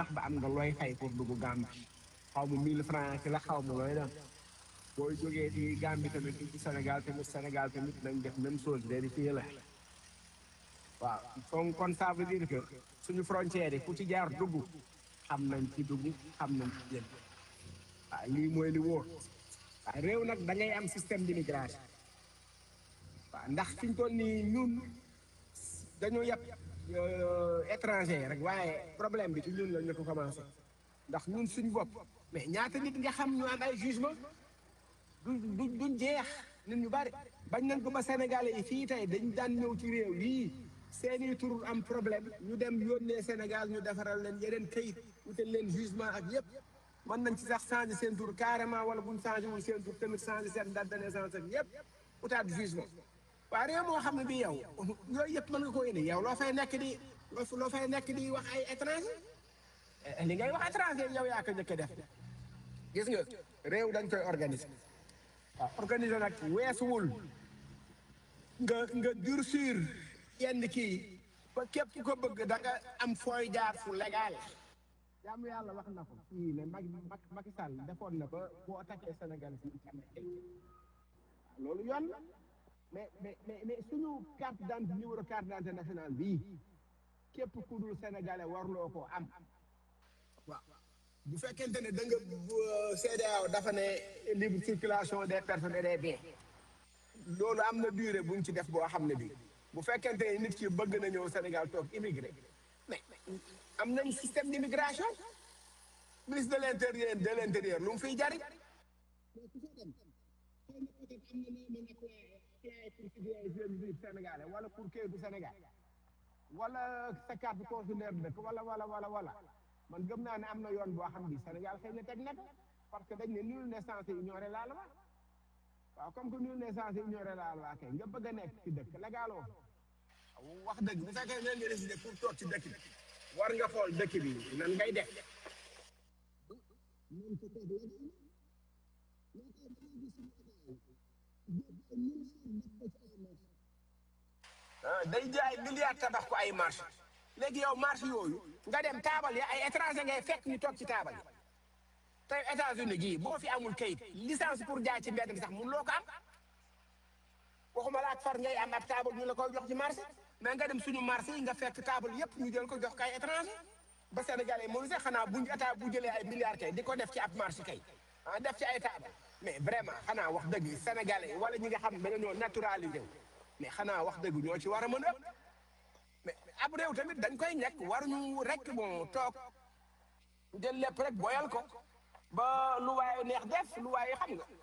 sax ba am nga looy fay pour dugg Gambie xaw ma 1000 francs ci la xaw ma looy def booy jógee ci Gambie tamit ci Sénégal tamit Sénégal tamit nañ def même chose vérifier la waaw kon kon ça veut dire que suñu frontière yi ku ci jaar dugg xam nañ ci dugg xam nañ ci génn waaw lii mooy li wóor waaw réew nag da ngay am système d'immigration waaw ndax fi ñu toll nii ñun dañoo yàpp étranger rek waaye problème bi ci ñun la ñu ko commencé ndax ñun suñ bopp mais ñaata nit nga xam ñu am ay jugement du du duñ jeex nit ñu bari bañ nañ ko ba sénégalais yi fii tey dañ daan ñëw ci réew yii seeni tur am problème ñu dem yónnee Sénégal ñu defaral leen yeneen kayit wutal leen jugement ak yëpp mën nañ ci sax changer seen tur carrément wala buñ changé wul seen tur tamit changer seen date de naissance ak yëpp utaat jugement waaw réew moo xam ne bi yow yooyu yëpp mën nga koo indi yow loo fay nekk di loo loo fay nekk di wax ay étranger li ngay wax étranger yow yaa ko njëkk a def gis nga réew dañ koy organiser waaw organiser nag weesuwul nga nga durcir yenn kii ba képp ku ko bëgg da nga am fooy jaar fu légal jaamu yàlla wax na ko fii ne Macky Macky Sall defoon na ba boo attaqué Sénégal fii am na ay loolu yoon la mais mais mais mais suñu carte d'identité numéro carte d'identité nationale bii képp ku dul sénégalais warloo ko am waaw bu fekkente ne da nga CEDEAO dafa ne libre circulation des personnes et des biens loolu am na durée buñ ci def boo xam ne bii bu fekkente ne nit ki bëgg na ñëw Sénégal toog immigré mais am nañ système d'immigration ministre de l'intérieur de l'intérieur lu mu fiy jariñ mais ku fa dem xëy na peut-être am na noo mën a apply pour citoyen sénégalais wala pour kayitu Sénégal wala sa carte consulaire dëkk wala wala wala wala man gëm naa ne am na yoon boo xam ni Sénégal xëy na teg na ko parce que dañ ne nul n'est censé ignorer la loi waaw comme que nul n'est censé ignorer la loi kay nga bëgg a nekk ci dëkk légaloo wax dëgg bu fekkee ne nga décidé pour toog ci dëkk bi war nga xool dëkk bi nan ngay def nan ko toog légal day jaay milliard tabax ko ay marché léegi yow marché yooyu nga dem taabal yi ay étranger ngay fekk ñu toog ci taabal yi tey États-Unis gii boo fi amul kayit licence pour jaay ci mbedd bi sax mun loo ko am waxuma la ak far ngay am ab taabal ñu la koy jox ci marché mais nga dem suñu marché yi nga fekk taabal yépp ñu jël ko jox ko ay étranger ba Sénégalais yi moom sax xanaa buñ état bu jëlee ay milliards kay di ko def ci ab marché kay ah def ci ay taabal mais vraiment xanaa wax dëgg Sénégalais wala ñi nga xam ne dañoo naturalisé wu mais xanaa wax dëgg ñoo ci war a mën a mais ab réew tamit dañ koy nekk waruñu rek bon toog jël lépp rek boyal ko ba lu waaye neex def lu waaye xam nga.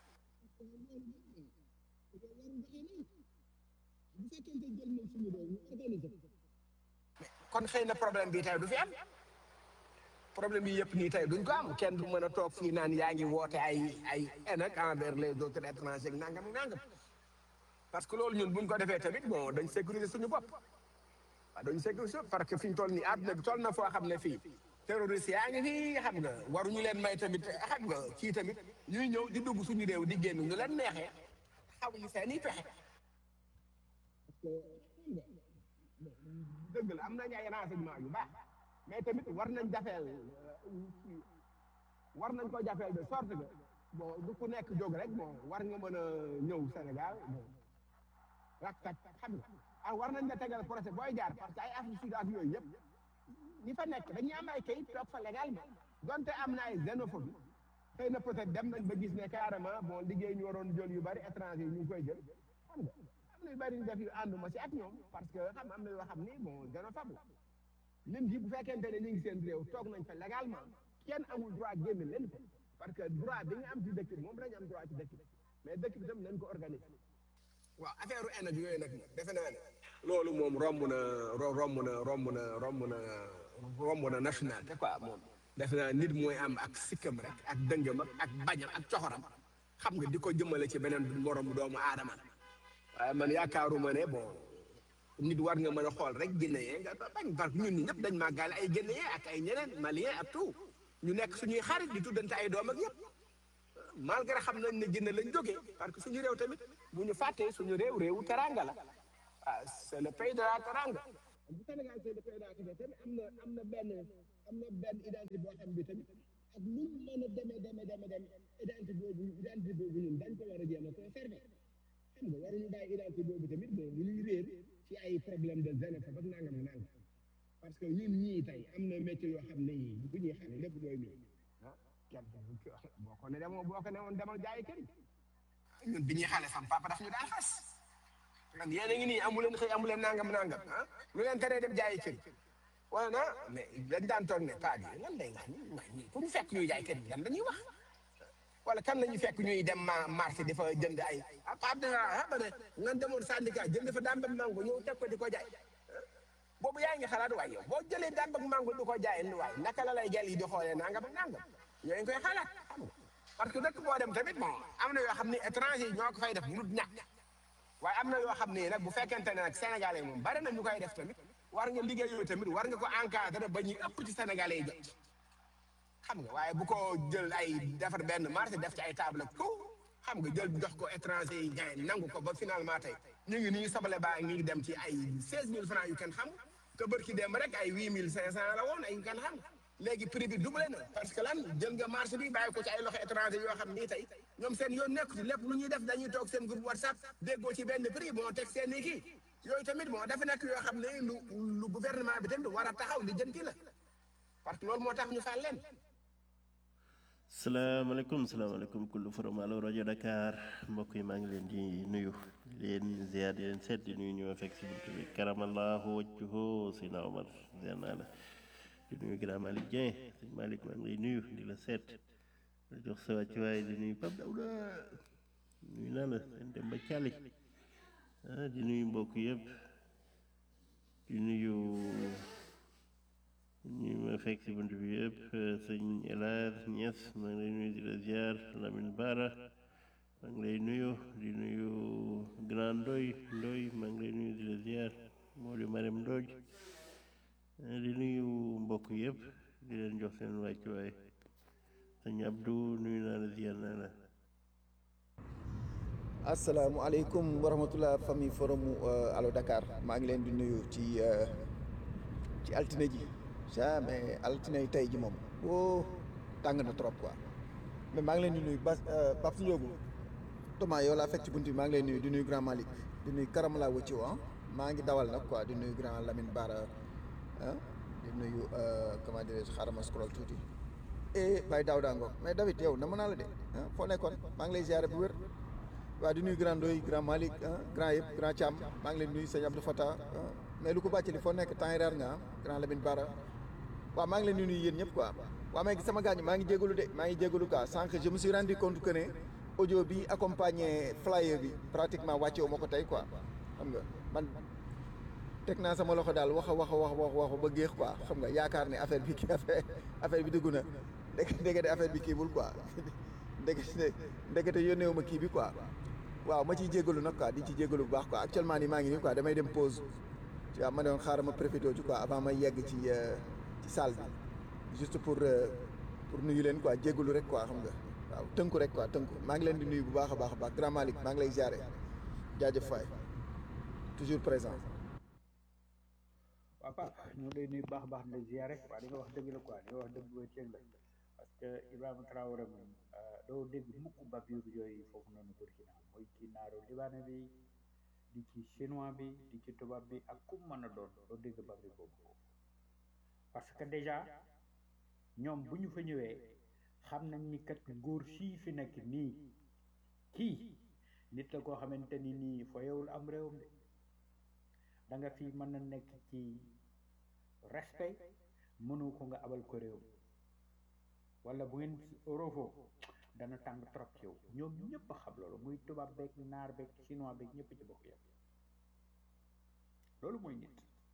kon xëy na problème bi tey du fi am problème bi yëpp nii tey duñ ko am kenn du mën a toog fii naan yaa ngi woote ay ay haine ak envers les autres étrangers nangam nangam. parce que loolu ñun buñ ko defee tamit bon dañ sécuriser suñu bopp waaw dañ sécuriser parce que fi ñu toll nii àdduna bi toll na foo xam ne fii terroriste yaa ngi fii xam nga waruñu leen may tamit xam nga kii tamit ñuy ñëw di dugg suñu réew di génn ñu leen neexee xamuñu seen i pexe. dëgg la am nañ ay renseignement yu baax mais tamit war nañ jafeel war nañ ko jafeel de sorte que bon du ku nekk jóg rek bon war nga mën a ñëw Sénégal bon. rak tak xam nga ah war nañ la tegal procès booy jaar parce que ay Afrique Sud ak yooyu yëpp ñi fa nekk dañuy am ay kayit toog fa légalement donte am na ay xénophobie xëy na peut-être dem nañ ba gis ne carrément bon liggéey ñu waroon jël yu bari étranger yi ñu ngi koy jël xam nga am na yu bari ñu def yu ànduma si ak ñoom parce que xam am na yoo xam ni bon xénophobe la lim ji bu fekkente ne ñu ngi seen réew toog nañ fa légalement kenn amul droit génn leen ko parce que droit bi nga am ci dëkk bi moom lañu am droit ci dëkk bi mais dëkk bi tam nañ ko organiser waaw affaire u énergie yooyu nag moom defe naa ne loolu moom romb na romb na romb na romb na romb na nationalité quoi moom defe naa nit mooy am ak sikkam rek ak dëngam ak bañam ak coxoram xam nga di ko jëmale ci beneen morom doomu aadama waaye man yaakaaruma ne bon nit war nga mën a xool rek Guinéen nga bañ parce que ñun ñi ñëpp dañ màggaale ay Guinéen ak ay ñeneen Malien ak tout ñu nekk suñuy xarit di tuddante ay doom ak yëpp malgré xam nañ ne Guinée lañ jógee parce que suñu réew tamit bu ñu fàttee suñu réew réewu teranga la ah c'est le pays de la teranga bu Sénégal c'est le pays de la teranga tamit am na am na benn am na benn identité boo xam bi tamit ak lu mu mën a demee demee demee dem identité boobu identité boobu ñun dañ ko war a jéem a conserver xam nga waruñu bàyyi identité boobu tamit bon lu ñuy réer ci ay problème de xénophobie ak nangam ak nangam parce que ñun ñii tey am na métier yoo xam ne yii bu ñuy xale lépp mooy nii ah kenn boo ko ne demoo boo ko ne woon demal jaayi kër ñun bi ñuy xale sam papa daf ñu daan xas man yéen a ngi nii amu leen xëy amu leen nangam nangam ah lu leen teree dem jaayi kër wala na mais dañ daan toog ne paa bi lan lay wax ni pour ñu fekk ñuy jaay kër yi lan dañuy wax wala kan la ñu fekk ñuy dem ma marché di fa jënd ay ah paa bi ah ba ne nga demoon syndicat jënd fa daan ba mango ñëw teg ko di ko jaay boobu yaa ngi xalaat waaye yow boo jëlee daan ba mango di ko jaay ni waay naka la lay gel yi di xoolee nangam ak nangam yooyu nga koy xalaat xam nga parce que dëkk boo dem tamit bon am na yoo xam ne étranger yi ñoo ko fay def mënut ñàkk waaye am na yoo xam ne nag bu fekkente ne nag sénégalais moom bari na ñu koy def tamit war nga liggéey yooyu tamit war nga ko encadré ba ñuy ëpp ci sénégalais yi jot xam nga waaye bu ko jël ay defar benn marché def ci ay table ak tout xam nga jël jox ko étranger yi jaay nangu ko ba finalement tey ñu ngi nii sabale baa ngi dem ci ay seize mille francs yu kenn xam te bërki dem rek ay huit mille cinq cent la woon ay yu kenn xam léegi prix bi doublé na parce que lan jël nga marché bi bàyyi ko ci ay loxo étranger yoo xam nii tey ñoom seen yoon nekku ci lépp lu ñuy def dañuy toog seen groupe whatsapp déggoo ci benn prix moo teg seen i kii yooyu tamit moo dafa nekk yoo xam ne lu lu gouvernement bi tamit war a taxaw li jënti la parce que loolu moo tax ñu fal leen salaamaaleykum salaamaaleykum kullu forum Allo rajo Dakar mbokk yi maa ngi leen di nuyu di leen ziar di leen seet di nuyu ñu ma fekk si buntu bi karamallahu wajhuhu Sina Omar ziar naa la di nuyu grand Malick Dieng sëñ Malick maa ngi lay nuyu di la seet di jox sa wàccuwaay di nuyu Pape Dawda nuyu naa la seen dem ba Thiali ah di nuyu mbokk yëpp di nuyu ñu ma fekk si bunt bi yëpp sëñ El Hadj Niass maa ngi lay nuyu di la ziar Lamine Bara maa ngi lay nuyu di nuyu Grand Ndoy Ndoy maa ngi lay nuyu di la ziar Modou Marème Ndoj di nuyu mbokk yëpp di leen jox seen wàccuwaay sëñ Abdou nuyu naa la ziar naa la asalaamaaleykum wa rahmatulah famille forum Allo Dakar maa ngi leen di nuyu ci ci altine ji jamais altine tey ji moom woo tàng na trop quoi mais maa ngi leen di nuyu Bas Pape Ndiogu Thomas yow laa fekk ci bunt bi maa ngi leen nuyu di nuyu grand Malick di nuyu Karamala Wacci ah maa ngi dawal nag quoi di nuyu grand Lamine Bara ah di nuyu comment dirais-je xaaral ma scroll tuuti et Baye Daouda Ngom mais David yow na mën naa la de ah foo nekkoon maa ngi lay ziare bu wér. waaw di nuyu grand Ndoye grand Malick grand yëpp grand Thiam maa ngi leen nuyu sëñ Abdou Fata mais lu ko bàcc li foo nekk temps yi reer nga grand Lamine Bara waaw maa ngi leen di nuyu yéen ñëpp quoi waaw mais sama gaañ maa ngi jégalu de maa ngi jégalu quoi sànq je me suis rendu compte que ne audio bi accompagné flyer bi pratiquement wàcce wu ma ko tey quoi xam nga man teg naa sama loxo daal wax a wax a wax wax wax ba géex quoi xam nga yaakaar ne affaire bi kii affaire affaire bi dugg na ndek ndekete affaire bi kiibul quoi ndekete ndekete yónneewu ma kii bi quoi waaw ma ciy jégalu nag quoi di ci jégalu bu baax quoi actuellement nii maa ngi nii quoi damay dem pause tu vois ma doon xaaral ma profité ci quoi avant ma yegg ci ci salle bi juste pour pour nuyu leen quoi jégalu rek quoi xam nga waaw tënku rek quoi tënku maa ngi leen di nuyu bu baax a baax a baax grand Malick maa ngi lay ziare jaajëf faay toujours présent. waaw Pape ñu ngi lay nuyu baax a baax di la ziare waaw di nga wax dëgg la quoi di nga wax dëgg ba ceeb la parce que Ibrahima Traoré moom doo dégg mukk Babiou yooyu foofu noonu Burkina mooy ci naaru libaane bi di ci chinois bi di ci tubaab bi ak kum mën a doon doo dégg Babiou boobu parce que déjà ñoom bu ñu fa ñëwee xam nañ ni kat nguur sii fi nekk nii kii nit la koo xamante ni nii foyewul am réewam de da nga fi mën a nekk ci respect mënu ko nga abal ko réew wala bu ngeen roofoo dana tàng trop ci yow ñoom ñëpp a xam loolu muy tubaab beeg naar beeg chinois beeg ñëpp ci bokk yam loolu mooy nit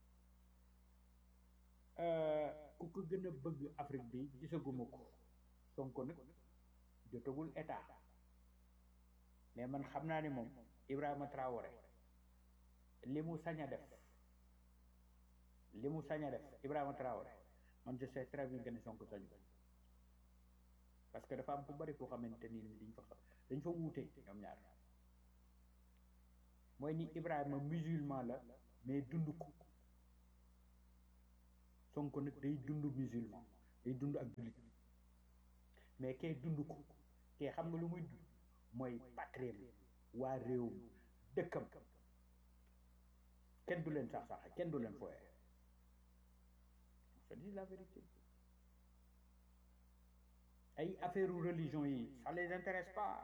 ku ko gën a bëgg Afrique bi gisaguma ko Sonko nag jotagul état mais man xam naa ni moom Ibrahima Traoré li mu sañ a def li mu sañ a def Ibrahima Traoré man je sais très bien que ne Sonko sañu ko parce que dafa am ku bari koo xamante ni dañ fa dañ fa wuute ñoom ñaar mooy ni Ibrahima musulman la mais dund ko Sonko nag day dund musulman day dund ak jullit mais kay dund ko kay xam nga lu muy dund mooy patriem waa réewum dëkkam kenn du leen sax sax kenn du leen fooye c'est la vérité ay affaire religion yi ça les intéresse pas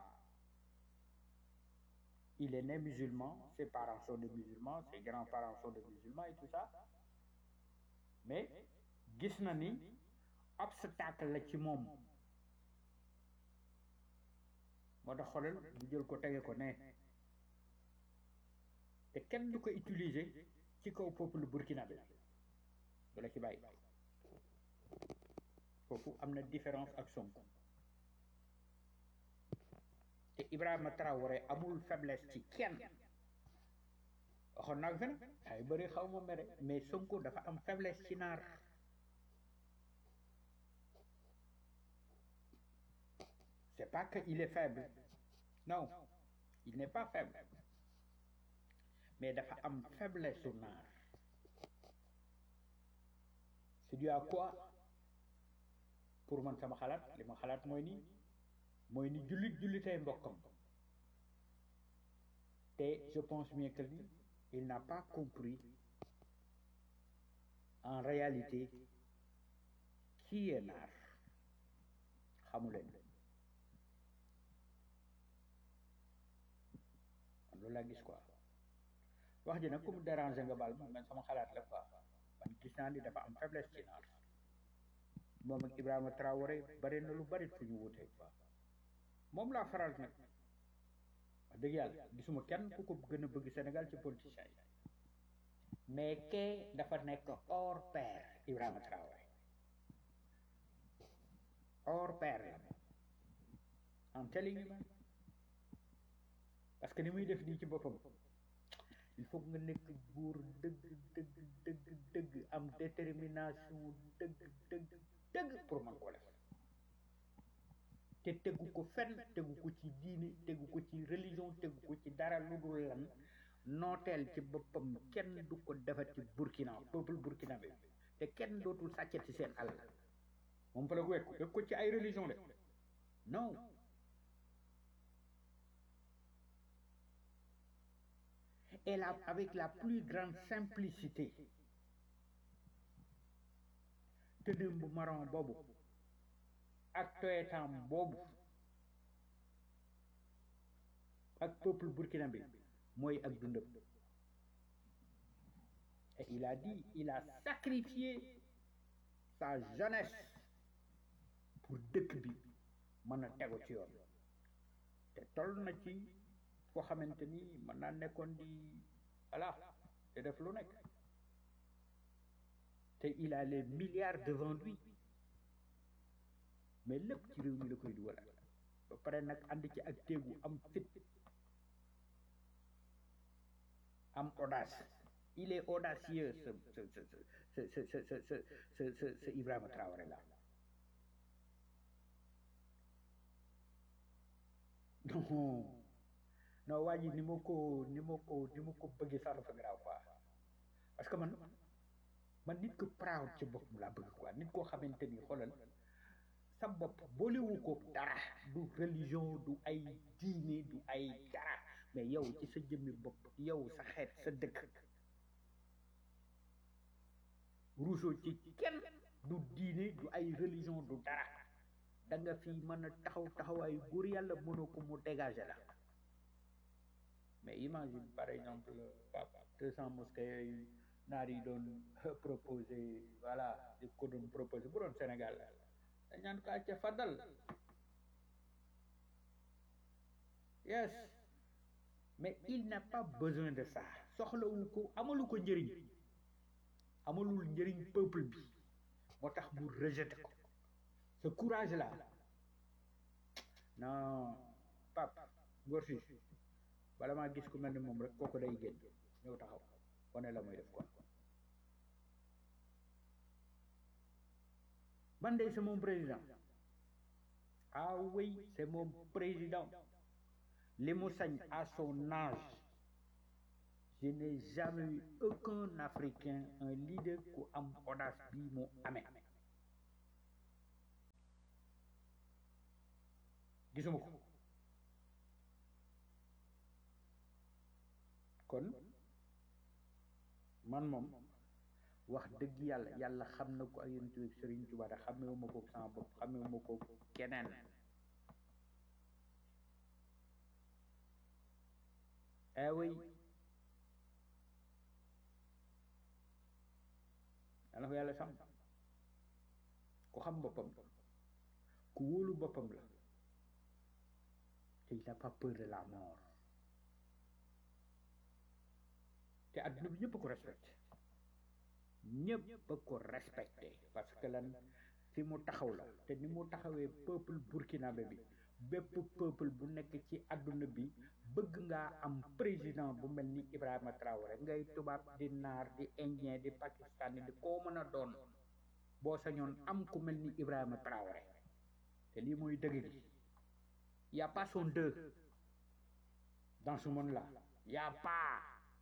il est né musulman ses parents sont des musulmans ses grands-parents sont des musulmans et tout ça mais gis na ni obstacle la ci moom moo tax xoolal bu jël ko tege ko ne te kenn du ko utiliser ci kaw peuple burkinabé du la ci bàyyi foofu am na différence ak Sonko te Ibrahima Traoré amul faiblesse ci kenn waxoon naa ko fi nag ay bëri xaw ma mere mais Sonko dafa am faiblesse ci naar c'est pas que il est faible non il n'est pas faible mais dafa am faiblesse su naar c'est dû à quoi pour man sama xalaat li ma xalaat mooy ni mooy ni jullit jullitay mbokkam te je pense bien que lui il n'a pas compris en réalité qui est naar xamuleen man loolu laa gis quoi wax ji nag ku mu déranger nga baal man sama xalaat la quoi man gis naa ni dafa am faiblesse ci naar moom ak Ibrahima Traoré bari na lu bari fu ñu wutee quoi moom laa faral nag wax dëgg yàlla gisuma kenn ku ko gën a bëgg Sénégal ci politiciens yi mais kee dafa nekk hors pair Ibrahima Traoré hors pair la am telling you man parce que ni muy def nii ci boppam il faut nga nekk buur dëgg dëgg dëgg dëgg am détermination dëgg dëgg dëgg pour man ko def te tegu ko fenn tegu ko ci diine tegu ko ci religion tegu ko ci dara lu dul lan nooteel ci boppam kenn du ko defati Burkina peuple burkinabé te kenn dootul sàccati seen àll moom fa la ko wekk wekk ko ci ay religion de non et là avec la plus grande simplicité tëddëm bu marron boobu ak toyetam boobu ak peuple burkinabé mooy ak dundam et il a dit il a sacrifié sa jeunesse pour dëkk bi mën a tegu ci yoon te toll na ci foo xamante ni mën naa nekkoon di voilà te def lu nekk te il a les milliards devant lui mais lépp ci réew mi la koy dugal ba pare nag ànd ci ak téegu am fit am audace il est audacieux ce ce ce ce ce ce ce ce ce ce ce Ibrahima Traoré là non non waa ji ni ma ko ni ma ko ni ma ko bëggee sax dafa garaaw quoi parce que man man nit ko proud ci boppam laa bëgg quoi nit koo xamante ni xoolal sa bopp boolewu ko dara du religion du ay diine du ay dara mais yow ci sa jëmmi bopp yow sa xeet sa dëkk ruusoo ci kenn du diine du ay religion du dara da nga fi mën a taxaw taxawaayu góor yàlla mënoo ko mu dégager la mais imagine par exemple papa deux cent mosquées yooyu naar yi doon proposé voilà di ko doon proposé bu doon Sénégal dañ naan kaa ca fadal yes mais il n'a pas besoin de ça soxlawu ko amalu ko njëriñ amalul njëriñ peuple bi moo tax mu rejeté ko ce courage là non pap ngor si bala maa gis ku mel ni moom rek kooku day génn ñëw taxaw wane la muy def quoi man de c'est mon président ah oui c'est mon président li mu sañ à son âge je n'ai jamais eu aucun africain un leader ku am audace bii mu amee gisuma ko kon man moom wax dëgg yàlla yàlla xam na ko ak yéen tuuti Serigne Touba da xamewuma ko sama bopp xamewuma ko keneen eh oui yàlla ko yàlla sàmm ku xam boppam ku wóolu boppam la te il n'a pas peur de la mort te adduna bi ñëpp a ko respecté ñëpp a ko respecté parce que lan fi mu taxaw la te ni mu taxawee peuple burkinabé bi bépp peuple bu nekk ci adduna bi bëgg ngaa am président bu mel ni Ibrahima Traoré ngay tubaab di naar di indien di pakistani di koo mën a doon boo sañoon am ku mel ni Ibrahima Traoré te lii mooy dëgg gi y a pas son deux dans ce monde là y a pas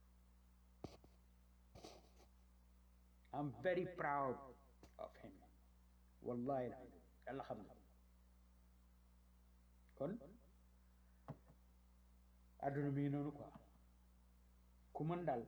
I'm very proud of him wallahi yàlla xam na kon àdduna mi ngi noonu quoi ku mën daal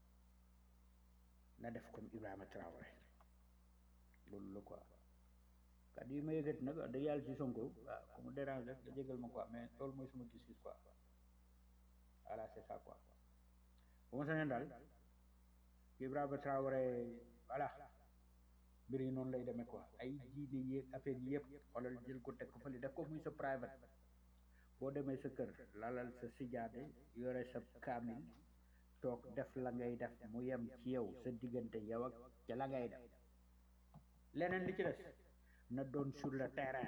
na def comme Ibrahima Traoré loolu la quoi kàddu yi ma yëgat nag wax dëgg yàlla ci Sonko waaw ku mu dérange rek nga jégal ma quoi mais loolu mooy suma gis-gis quoi voilà c'est ça quoi bu ma sañoon daal Ibrahima Traoré voilà mbir yi noonu lay demee quoi ay diine yéeg affaire yi yëpp xoolal jël ko teg ko fële def ko muy sa private boo demee sa kër lalal sa sijaade yore sa kaamil toog def la ngay def mu yem ci yow sa diggante yow ak ca la ngay def leneen li ci des na doon sur le terrain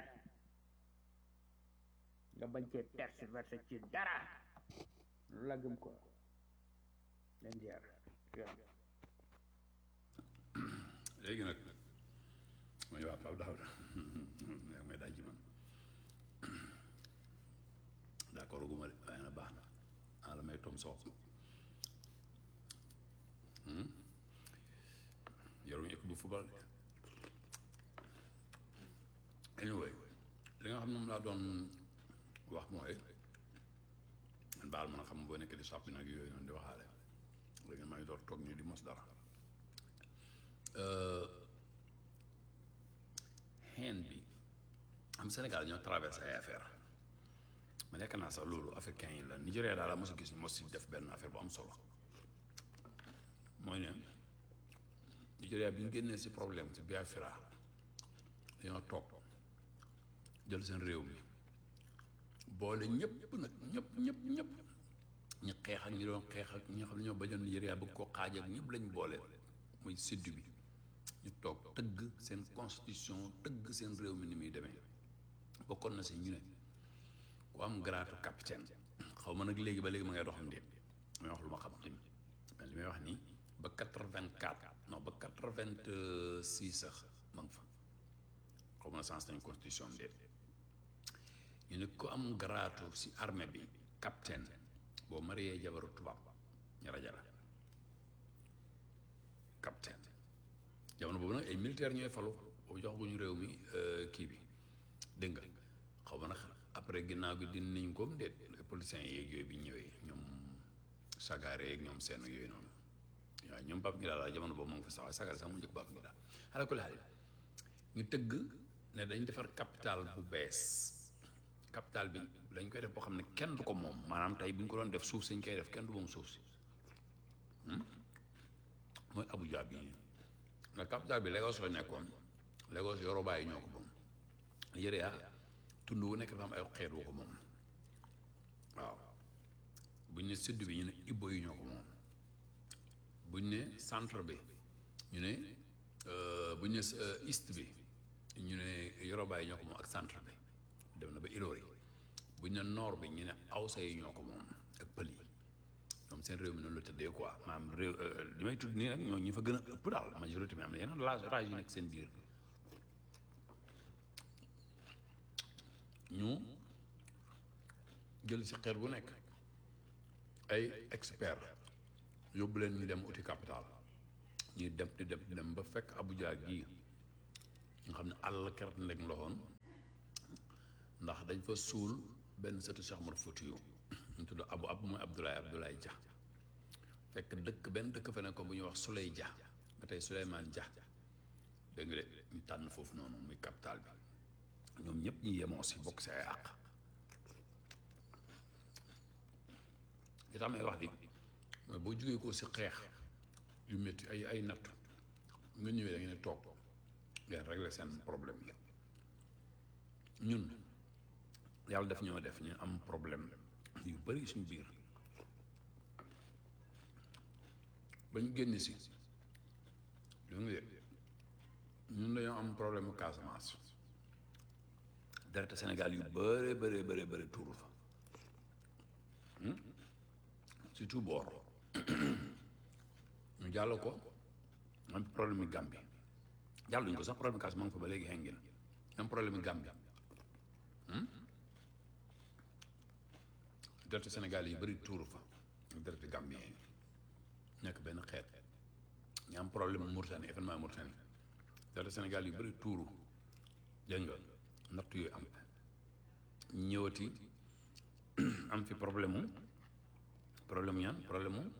nga bañ cee tergiversé ci dara lu la gëm quoi leen ziar léegi nag mooy waa Pape Daouda yaa may daaj ci man d'accord gu ma de waaye na baax na ah la may tom soox yoruñu équipe bu football de anyway li nga xam ne moom laa doon wax mooy man baal mën a xam boo nekk di sàppi nag yooyu noonu di waxaale léegi maa ngi door toog nii di mos dara xeen bi am Sénégal ñoo traversé ay affaire ma nekk naa sax loolu africain yi la Nigéria daal la mos a gis ñu mos si def benn affaire bu am solo mooy ne Nigéria bi ñu génnee si problème si Biafra dañoo toog jël seen réew mi boole ñëpp nag ñëpp ñëpp ñëpp ñu xeex ak ñi doon xeex ak ñi nga xam ne ñoo bañoon Nigéria bëgg koo xaaj ak ñëpp lañ boole muy sud bi ñu toog tëgg seen constitution tëgg seen réew mi ni muy demee bokkoon na si ñu ne ku am grade capitaine xaw ma nag léegi ba léegi ma ngay doxam ndéet may wax lu ma xam tamit mais li may wax nii ba quatre-vingt-quatre non ba quatre-vingt-six sax ma nga fa xaw ma na sens nañ constitution ndéet ñu ne ku am grade si armée bi capitaine boo mariee jabaru tubaab ñu rajala capitaine jamono boobu nag ay militaire ñooy falu boobu jox guñu réew mi kii bi dégg nga xaw ma nag après ginnaaw gi din niñ ko déet politiciens yeeg yooyu bi ñëwee ñoom sagaare yeeg ñoom seen yooyu noonu waaw ñoom Pape Ngida la jamono boobu moom fa sax sagaare sax mu njëkk Pape Ngida xale ko laal ñu tëgg ne dañ defar capital bu bees capital bi dañ koy def boo xam ne kenn du ko moom maanaam tey bu ñu ko doon def suuf si ñu koy def kenn du moom suuf si mooy Abuja bi nga capital bi Lagos la nekkoon Lagos Yoruba yi ñoo ko moom Nigeria tund wu nekk dafa am ay xeet wu ko moom waaw buñ ne sud bi ñu ne Igbo yi ñoo ko moom buñ ne centre bi ñu ne buñ ne east bi ñu ne Yoruba yi ñoo ko moom ak centre bi dem na ba Ilori buñ ne nord bi ñu ne Awsa yi ñoo ko moom ak pël yi ñoom seen réew mi noonu la tëddee quoi maanaam réew li may tudd nii rek ñoo ñu fa gën a ëpp daal majorité bi am na yeneen rage rage yu nekk seen biir ñu jël si xeer bu nekk ay expert yóbbu leen ñu dem uti capital ñuy dem di dem di dem ba fekk Abuja gii nga xam ne àll kert ndeg loxoon ndax dañ fa suul benn sëtu Cheikh Omar Foutiyou ñu tudd abu abu mooy Abdoulaye Abdoulaye Dia fekk dëkk benn dëkk fa ne ko bu ñuy wax Souley Dia ba tey Souleymane Dia dégg nga de ñu tànn foofu noonu muy capital bi ñoom ñëpp ñu yemoo si bokk si ay àq li tax may wax di mooy boo jógee ko si xeex yu métti ay ay natt nga ñëwee da ngeen di toog ngeen régler seen problème yi ñun yàlla def ñoo def ñu am problème yu bari suñu biir ba ñu génn si dégg nga de ñun dañoo am problème mu Casamance deret Sénégal yu bëree bëree bëree bëri tuuru fa surtout boor ñu jàll ko am problème yi Gambie jàlluñ ko sax problème Casamance ma ngi fa ba léegi xengin am problème yi Gambie deret Sénégal yi bëri tuuru fa deret Gambie yi nekk benn xeet ñu am problème Mauritanie événement Mauritanie deret Sénégal yu bëri tuuru dégg nga natt yooyu am ñëwati am fi problème mu problème ñaan problème mu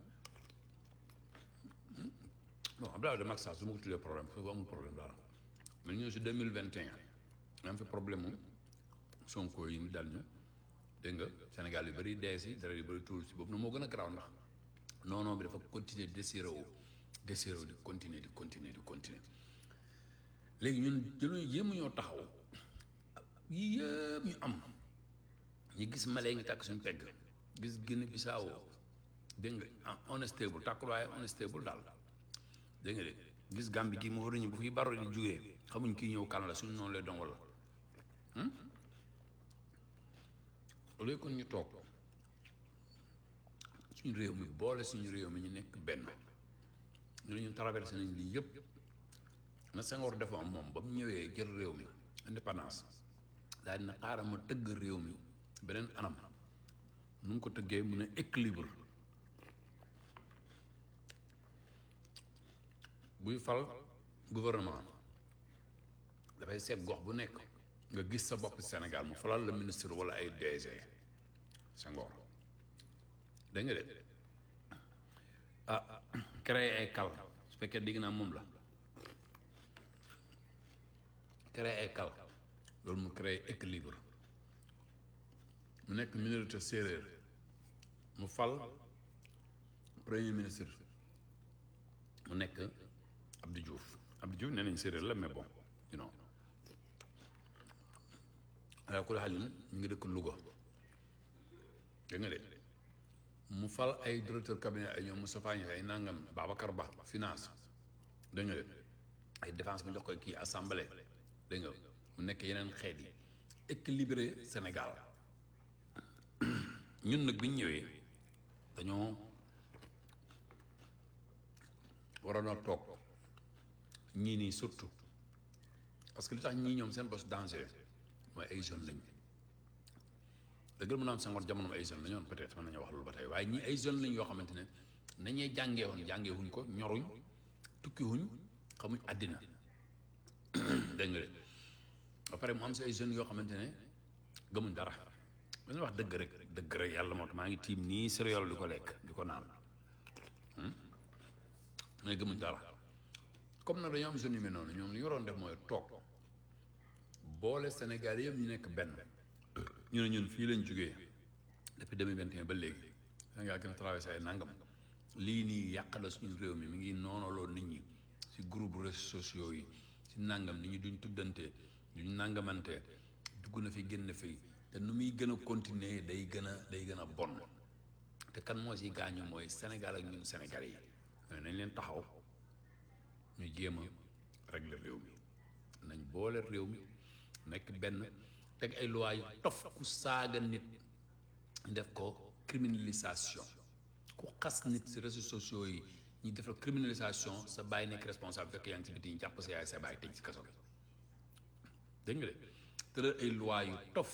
bon Abdoulaye de Macky Sall su ma ko tuddee problème foofu amul problème dara mais ñëw si deux mille vingt et un am fi problème mu Sonko yi ñu dal ñu dégg nga Sénégal yu bëri dee si dara yu bëri tuuru si boobu na moo gën a garaaw ndax non non bi dafa continuer di desiré wu desiré wu di continuer di continuer di continuer léegi ñun jëluñu yéemu ñoo taxaw yii yëpp ñu am ñu gis Mali ngi tàkk suñu pegg gis Guinée Bissau dégg nga on est stable tàkkul waaye on est stable daal dégg nga de gis Gambie gi mu war ñu bu fi baro di jugee xamuñ kii ñëw kan la suñu noonu lay doon wala loolu kon ñu toog suñu réew mi boole suñu réew mi ñu nekk benn ñu ne ñu traversé nañ lii yëpp na Senghor defoon moom ba mu ñëwee jël réew mi indépendance daal dina xaaral ma tëgg réew mi beneen anam nu mu ko tëggee mu ne équilibre buy fal gouvernement dafay seet gox bu nekk nga gis sa bopp Sénégal mu falal la ministre wala ay DG Senghor dégg nga de ah créer ay kal su fekkee digg naa moom la créer ay kal loolu mu créer équilibre mu nekk minorité séeréer mu fal premier ministre mu nekk Abdou Diouf Abdou Diouf nee nañ séeréer la mais bon you know ala kulli xaalin ñu ngi dëkk Louga dégg nga de mu fal ay directeur cabinet ay ñoom Moustapha Niasse ay nangam Babacar Ba finance dégg nga de ay défense mu jox ko kii assemblée dégg nga mu nekk yeneen xeet yi équilibré Sénégal ñun nag bi ñu ñëwee dañoo waroon a toog ñii nii surtout parce que li tax ñii ñoom seen bos danger mooy ay jeunes lañ dëgg la mu naan Senghor jamono ay jeunes la ñoon peut-être mën nañu wax loolu ba tey waaye ñii ay jeunes lañ yoo xamante ne nañuy jàngee woon jàngee wuñ ko ñoruñ tukki wuñ xamuñ àddina dégg nga de ba pare mu am si ay jeunes yoo xamante ne gëmuñ dara dañuy wax dëgg rek dëgg rek yàlla moo tax maa ngi tiim nii céréale di ko lekk di ko naan mais gëmuñ dara comme nag dañoo am jeunes yu mel noonu ñoom li ñu waroon def mooy toog boole Sénégal yëpp ñu nekk benn ñu ne ñun fii lañ jógee depuis 2021 ba léegi Sénégal gën a traversé ay nangam lii nii yàq la suñu réew mi mi ngi noonaloo nit ñi si groupe réseaux sociaux yi si nangam nit ñi duñ tuddante duñ nangamante dugg na fi génn fi te nu muy gën a continuer day gën a day gën a bon te kan moo si gaañu mooy Sénégal ak ñun Sénégal yi mais nañ leen taxaw ñu jéem a régler réew mi nañ boole réew mi nekk benn teg ay loi yu tof ku saaga nit def ko criminalisation ku xas nit si réseaux sociaux yi ñu def la criminalisation sa bàyyi nekk responsable fekk yaa ngi si biti ñu jàpp sa yaay sa bàyyi tëj ci kaso bi dégg nga de tëral ay loi yu tof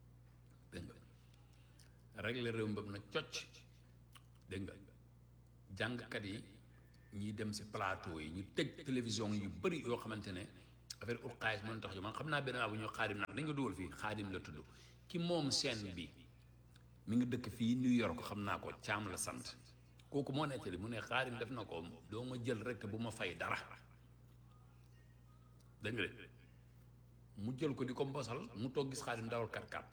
dégg nga régler réew mi nag cocc dégg nga jàngkat yi ñiy dem si plateau yi ñu tëj télévision yu bëri yoo xamante ne affaire ut xaalis mën tax jo man xam naa benn waa bu ñu xaadim nag dañ ko dugal fii xaadim la tudd ki moom scène bi mi ngi dëkk fii New York xam naa ko caam la sant kooku moo nettali mu ne xaadim def na ko doo ma jël rek te bu ma fay dara dégg nga de mu jël ko di ko mbosal mu toog gis xaadim dawal kat kat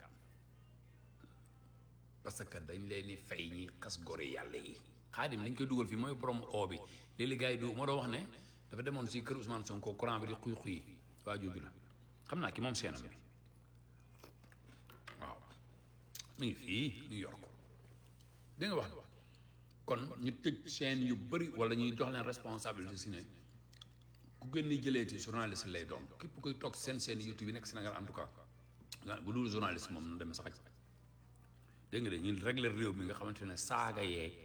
parce que dañ leen di fay ñi xas gore yàlla yi xaadim dañ koy dugal fii mooy borom oo bi léeg-léeg gars yi du moo doon wax ne dafa demoon si kër Ousmane Sonko courant bi di xuy xuy waa jooju la xam naa ki moom seenam bi waaw mu ngi fii New York da nga wax kon ñu tëj chaîne yu bëri wala ñuy jox leen responsabilité si ne ku gën ni jëleeti journaliste lay doon képp koy toog seen seen YouTube yi nekk Sénégal en tout cas bu dul journaliste moom na dem sax dégg nga de ñu régler réew mi nga xamante ne saaga yeeg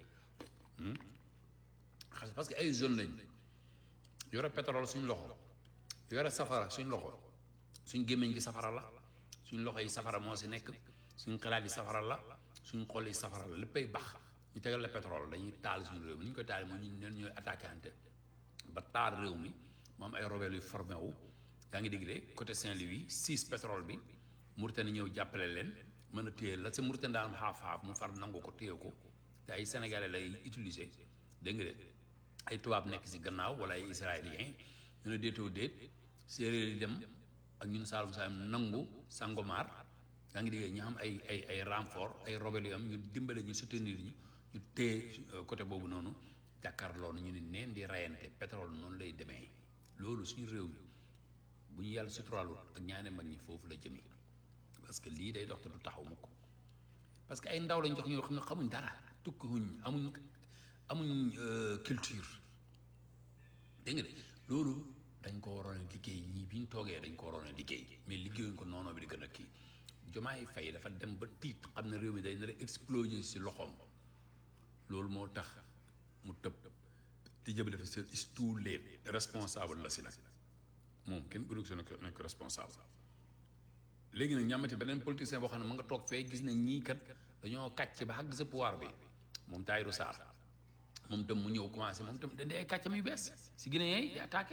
xas parce que ay jeunes lañ yore pétrole suñ loxo yore safara suñ loxo suñ gémmiñ gi safara la suñ loxo yi safara moo si nekk suñ xalaat yi safara la suñ xol yi safara la léppay bax ñu tegal la pétrole dañuy taal suñu réew mi ni ñu koy taal mooy ñu neen ñooy attaqué ante ba taal réew mi mu am ay rebelle yu formé wu yaa ngi dégg de côté Saint-Louis six pétrole bi Mauritanie ñëw jàppale leen mën a téye la sa Mauritanie daan xaaf-xaaf mu far nangu ko téye ko te ay sénégalais lay utiliser dégg nga de ay tubaab nekk si gannaaw wala ay israélien ñu ne déetoo déet séeréer yi dem ak ñun Saalum Saalum nangu Sangomar yaa ngi dégg ñu xam ay ay ay renfort ay rebelle yu am ñu dimbale ñu soutenir ñu ñu téye côté boobu noonu jàkkaarloo na ñu ne neen di rayante pétrole noonu lay demee loolu suñu réew mi bu ñu yàlla suturaalu ak ñaane mag ñi foofu la jëmee parce que lii day dox te du taxaw mukk parce que ay ndaw lañ jox ñoo xam ne xamuñ dara tukkiwuñ amuñ amuñ culture dégg nga de loolu dañ ko waroon a liggéey ñii bi ñu toogee dañ ko waroon a liggéey mais liggéeyuñ ko noonu bi di gën a kii Jomaay Fay dafa dem ba tiit xam ne réew mi day nar a exploser si loxoom loolu moo tax mu tëb di jëb dafa c'est tout les responsable la si nag moom kenn gënu ko nekk nekk responsable léegi nag ñamati beneen politicien boo xam ne mu nga toog fee gis na ñii kat dañoo kàcc ba xàgg sa pouvoir bi moom Tahirou Sarr moom tam mu ñëw commencé moom tam dañ ay kàccam yu bees si Guinée yi di attaqué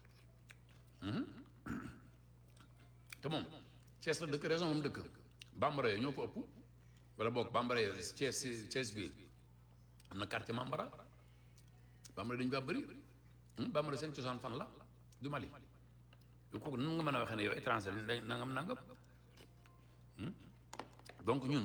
te moom Thiès la dëkk raison moom dëkk bambara yooyu ñoo ko ëpp wala boog bambara yooyu Thiès Thiès bi am na quartier Mambara bambara dañu ba bëri bambara seen cosaan fan la du Mali yu kooku nan nga mën a waxee ne yow étranger lañ nangam nangam donc ñun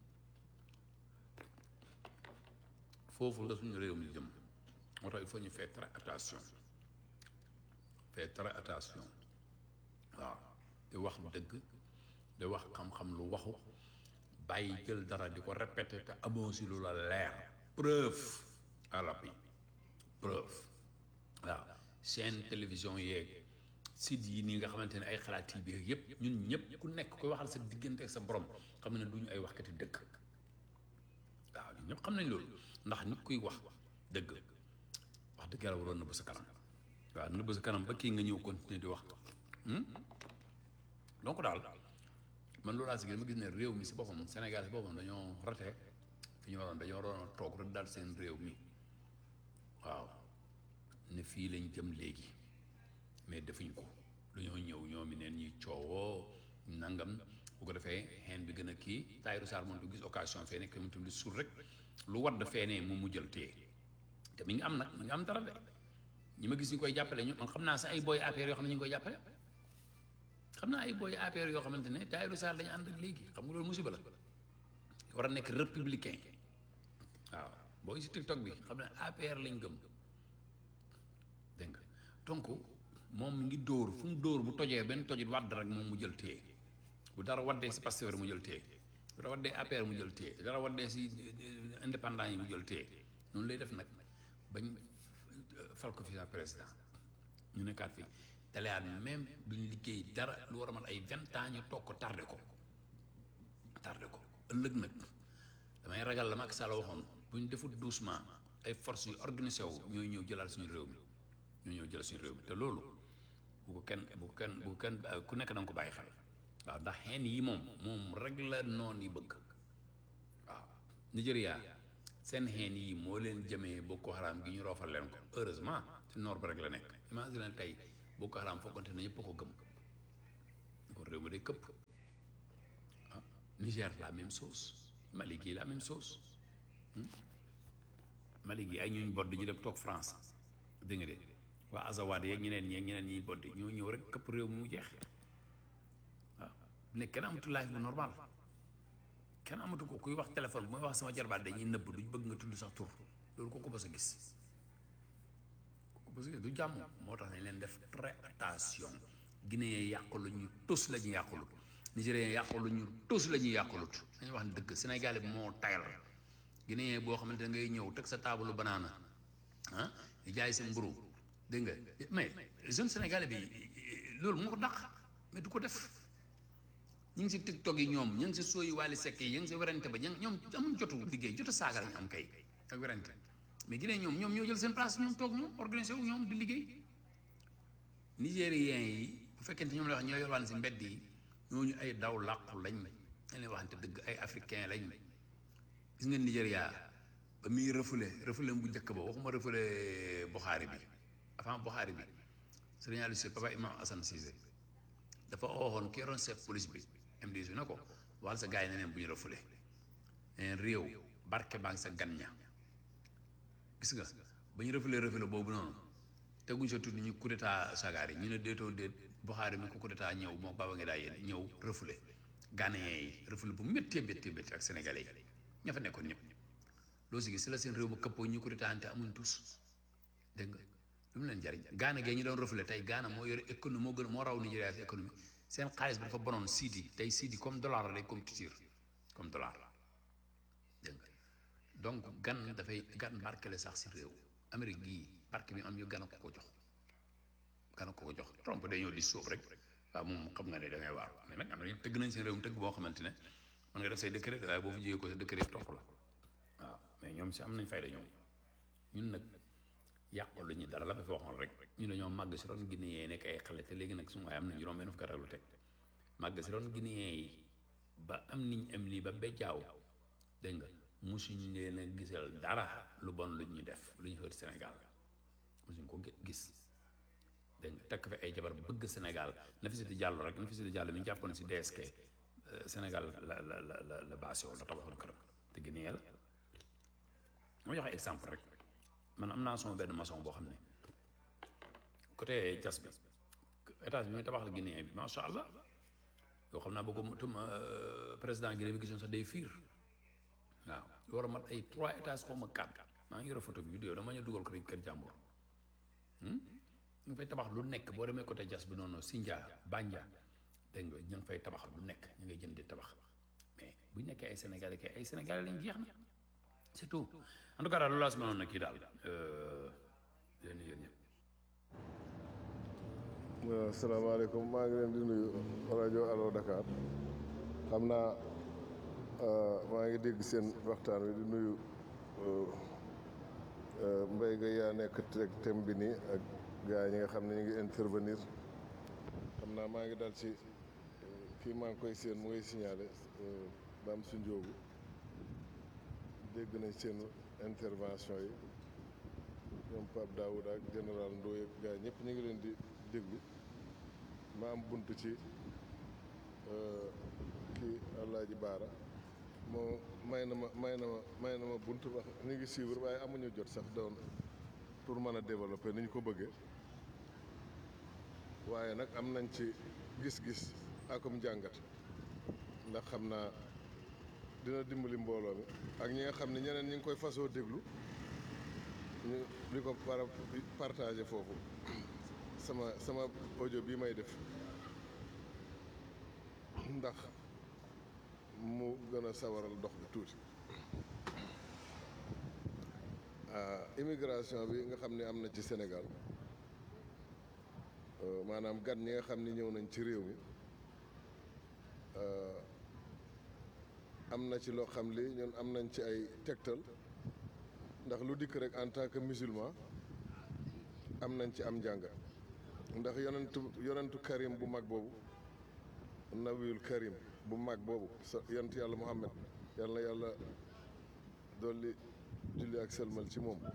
foofu la suñu réew mi jëm moo tax il faut ñu faire très attention faire très attention waaw di wax dëgg di wax xam-xam lu waxu bàyyi jël dara di ko répété te amoo si lu la leer preuve à l'appui preuve waaw chaîne télévision yeeg site yi nii nga xamante ne ay xalaat yi biir yëpp ñun ñëpp ku nekk koy waxal sa diggante ak sa borom xam ne du ñu ay waxkati dëgg waaw ñun ñëpp xam nañ loolu ndax nit kuy wax dëgg wax dëgg yàlla waroon nëbb sa kanam waaw nëbb sa kanam ba kii nga ñëw continuer di wax donc daal man loolu laa si gën ma gis ne réew mi si boppam Sénégal si boppam dañoo rate fi ñu waroon dañoo waroon a toog rek daal seen réew mi waaw ne fii lañ jëm léegi mais defuñ ko dañoo ñëw ñoom i neen ñuy coowoo nangam bu ko defee xeen bi gën a kii Tahirou Sarr moom du gis occasion fee nekk moom tamit suur rek lu wadd feenee moom mu jël téye te mi ngi am nag mi ngi am dara de ñi ma gis ñu koy jàppale ñu man xam naa sax ay booy APR yoo xam ne ñu ngi koy jàppale xam naa ay booy APR yoo xamante ne Tahirou Sarr dañu ànd ak léegi xam nga loolu musiba la war a nekk républicain waaw booy si TikTok bi xam ne APR lañ gëm dégg nga donc moom mi ngi dóor fu mu dóor bu tojee benn tojit wadd rek moom mu jël téye bu dara waddee si Pastef mu jël téye bu dara waddee APR mu jël téye bu dara waddee si indépendant yi mu jël téye noonu lay def nag bañ fal ko fi sa président ñu nekkaat fi teleyaat même duñ liggéey dara lu war a mat ay vingt ans ñu toog ko tardé ko tardé ko ëllëg nag damay ragal la Macky Sall waxoon bu ñu defut doucement ay forces yu organisé wu ñooy ñëw jëlaat suñu réew mi ñoo ñëw jël suñu réew mi te loolu bu ko kenn bu ko kenn bu ko kenn ku nekk da nga ko bàyyi xel waaw ndax xeen yi moom moom rek la noon yi bëgg waaw Nigéria seen xeen yi moo leen jëmee Boko Haram gi ñu roofal leen ko heureusement ci nord ba rek la nekk imagine tey Boko Haram foogante na ñëpp a ko gëm kon réew mi day këpp ah Niger la même chose Mali gi la même chose Mali gi ay ñuñ bodd ñu dem toog France dégg nga de waa Azawad yeeg ñeneen ñeeg ñeneen ñi bodd ñoo ñëw rek këpp réew mi mu jeex waaw ne kenn amatu life bu normal kenn amatu ko kuy wax téléphone bu may wax sama jarbaat dañuy nëbb duñ bëgg nga tudd sax tur loolu ko ko bës a gis ko bës a gis du jàmm moo tax nañ leen def très attention Guinéen yàqulu ñu tus la ñu yàqulut Nigérien yàqulu ñu tus la ñuy yàqulut dañuy wax ne dëgg Sénégal bi moo tayal Guinéen boo xamante ne ngay ñëw teg sa taabalu banaana ah di jaay sa mburu dégg nga mais jeune sénégalais bi loolu moo ko dàq mais du ko def ñu ngi si tiktok yi ñoom ñu ngi si sooyi waali sekk yi ñu ngi si werante ba ñoom ñoom amuñ jotu liggéey jotu saaga lañu am kay ak werante mais Guinée ñoom ñoom ñoo jël seen place ñoom toog ñoom organisé wu ñoom di liggéey nigériens yi bu fekkente ñoom la wax ñoo yolwaan si mbedd yi ñooñu ay daw làqu lañ dañ leen waxante dëgg ay africain lañ gis nga Nigéria ba muy refoulé refoulé bu njëkk ba waxuma refoulé Bukhari bi avant Bukhari bi Serigne Aliou Cissé papa imam Assane Cissé dafa ooxoon ki yoroon chef police bi MDC ne ko waxal sa gars yi ne neen bu ñu refoulé neen réew barke baa ngi sa gan ña gis nga ba ñu refoulé refoulé boobu noonu teguñ sa tudd ñu coup d'état sagaar yi ñu ne déetoo déet Bukhari mi ko coup d'état ñëw moo baba nga daa yéen ñëw refoulé Ghanéen yi refoulé bu méttee méttee métti ak sénégalais yi ña fa nekkoon ñëpp loo si gis si la seen réew ma këppoo ñu coup d'état ante amuñ tous dégg nga lu mu leen jariñ Gaana gee ñu doon reflété tey Gaana moo yore économie moo gën moo raw Nigéria si économie seen xaalis bi dafa bonoon siidi tey siidi comme dollar la day compétir comme dollar dégg nga donc gan dafay gan barke la sax si réew Amérique gii barke bi am yu gan a ko ko jox gan a ko ko jox Trump day ñëw di sóob rek waaw moom xam nga ne da ngay waar mais nag am na tëgg nañ seen réew tëgg boo xamante ne mën nga def say décret waaye boo fa jiyee ko sa décret topp la waaw mais ñoom si am nañ fayda ñoom ñun nag yàqul lu ñu dara la ba fi waxoon rek ñu dañoo màgg si ron Guinéen yi nekk ay xale te léegi nag suñu waaye am na juróom benn fukki at lu teg màgg si ron Guinéen yi ba am niñ am nii ba bejjaaw dégg nga musuñ leen a gisal dara lu bon lu ñu def lu ñu xër Sénégal musuñ ko gis dégg nga tekk fi ay jabar bëgg Sénégal na fi si di jàll rek na fi si di jàll mi ñu jàppoon si DSK Sénégal la la la la la basé la tabaxoon këram te Guinée la moo joxe exemple rek man am naa sama benn maçon boo xam ne côté jas bi étage bi muy tabax la Guinée bi macha allah yoo xam naa boo ko tum président Guinée bi gisoon sax day fiir waaw lu war a mat ay trois étages xaw ma quatre maa ngi yore photo bi vidéo dama ñu dugal ko rek kër jàmbur ñu ngi fay tabax lu nekk boo demee côté jas bi noonu Sindia Bandia dégg nga ñu ngi fay tabax lu nekk ñu ngay jënd di tabax mais bu ñu nekkee ay sénégalais kay ay sénégalais lañ jeex na c'est tout en tout cas daal loolu laa si mënoon na kii daal leen yéen ñëpp waaw asalaamaaleykum maa ngi leen di nuyu rajo Allo Dakar xam naa maa ngi dégg seen waxtaan wi di nuyu mbay ga yaa nekk teg thème bi nii ak gars yi ñi nga xam ne ñu ngi intervenir xam naa maa ngi dal ci kii maa ngi koy seen mu ngay signalé Dame su Njóogu dégg nañ seen intervention yi ñoom Pape Daouda ak général Ndoye ak gars ñëpp ñu ngi leen di déglu ma am bunt ci kii Alaaji Baara moo may na ma may na ma may na ma bunt wax ñu ngi suivre waaye amuñu jot sax doon pour mën a développer ni ñu ko bëggee waaye nag am nañ ci gis-gis akum jàngat ndax xam naa dina dimbali mbooloo mi ak ñi nga xam ne ñeneen ñi ngi koy fasoo déglu ñu di ko para partagé foofu sama sama audio bii may def ndax mu gën a sawaral dox bi tuuti immigration bi nga xam ne am na ci Sénégal maanaam gan ñi nga xam ni ñëw nañ ci réew mi am na ci loo xam li ñun am nañ ci ay tegtal ndax lu dikk rek en tant que musulman am nañ ci am njàngat ndax yonentu yonentu karim bu mag boobu nabiyul karim bu mag boobu sa yonent yàlla muhammad yàlla na yàlla dolli julli ak selmal ci moom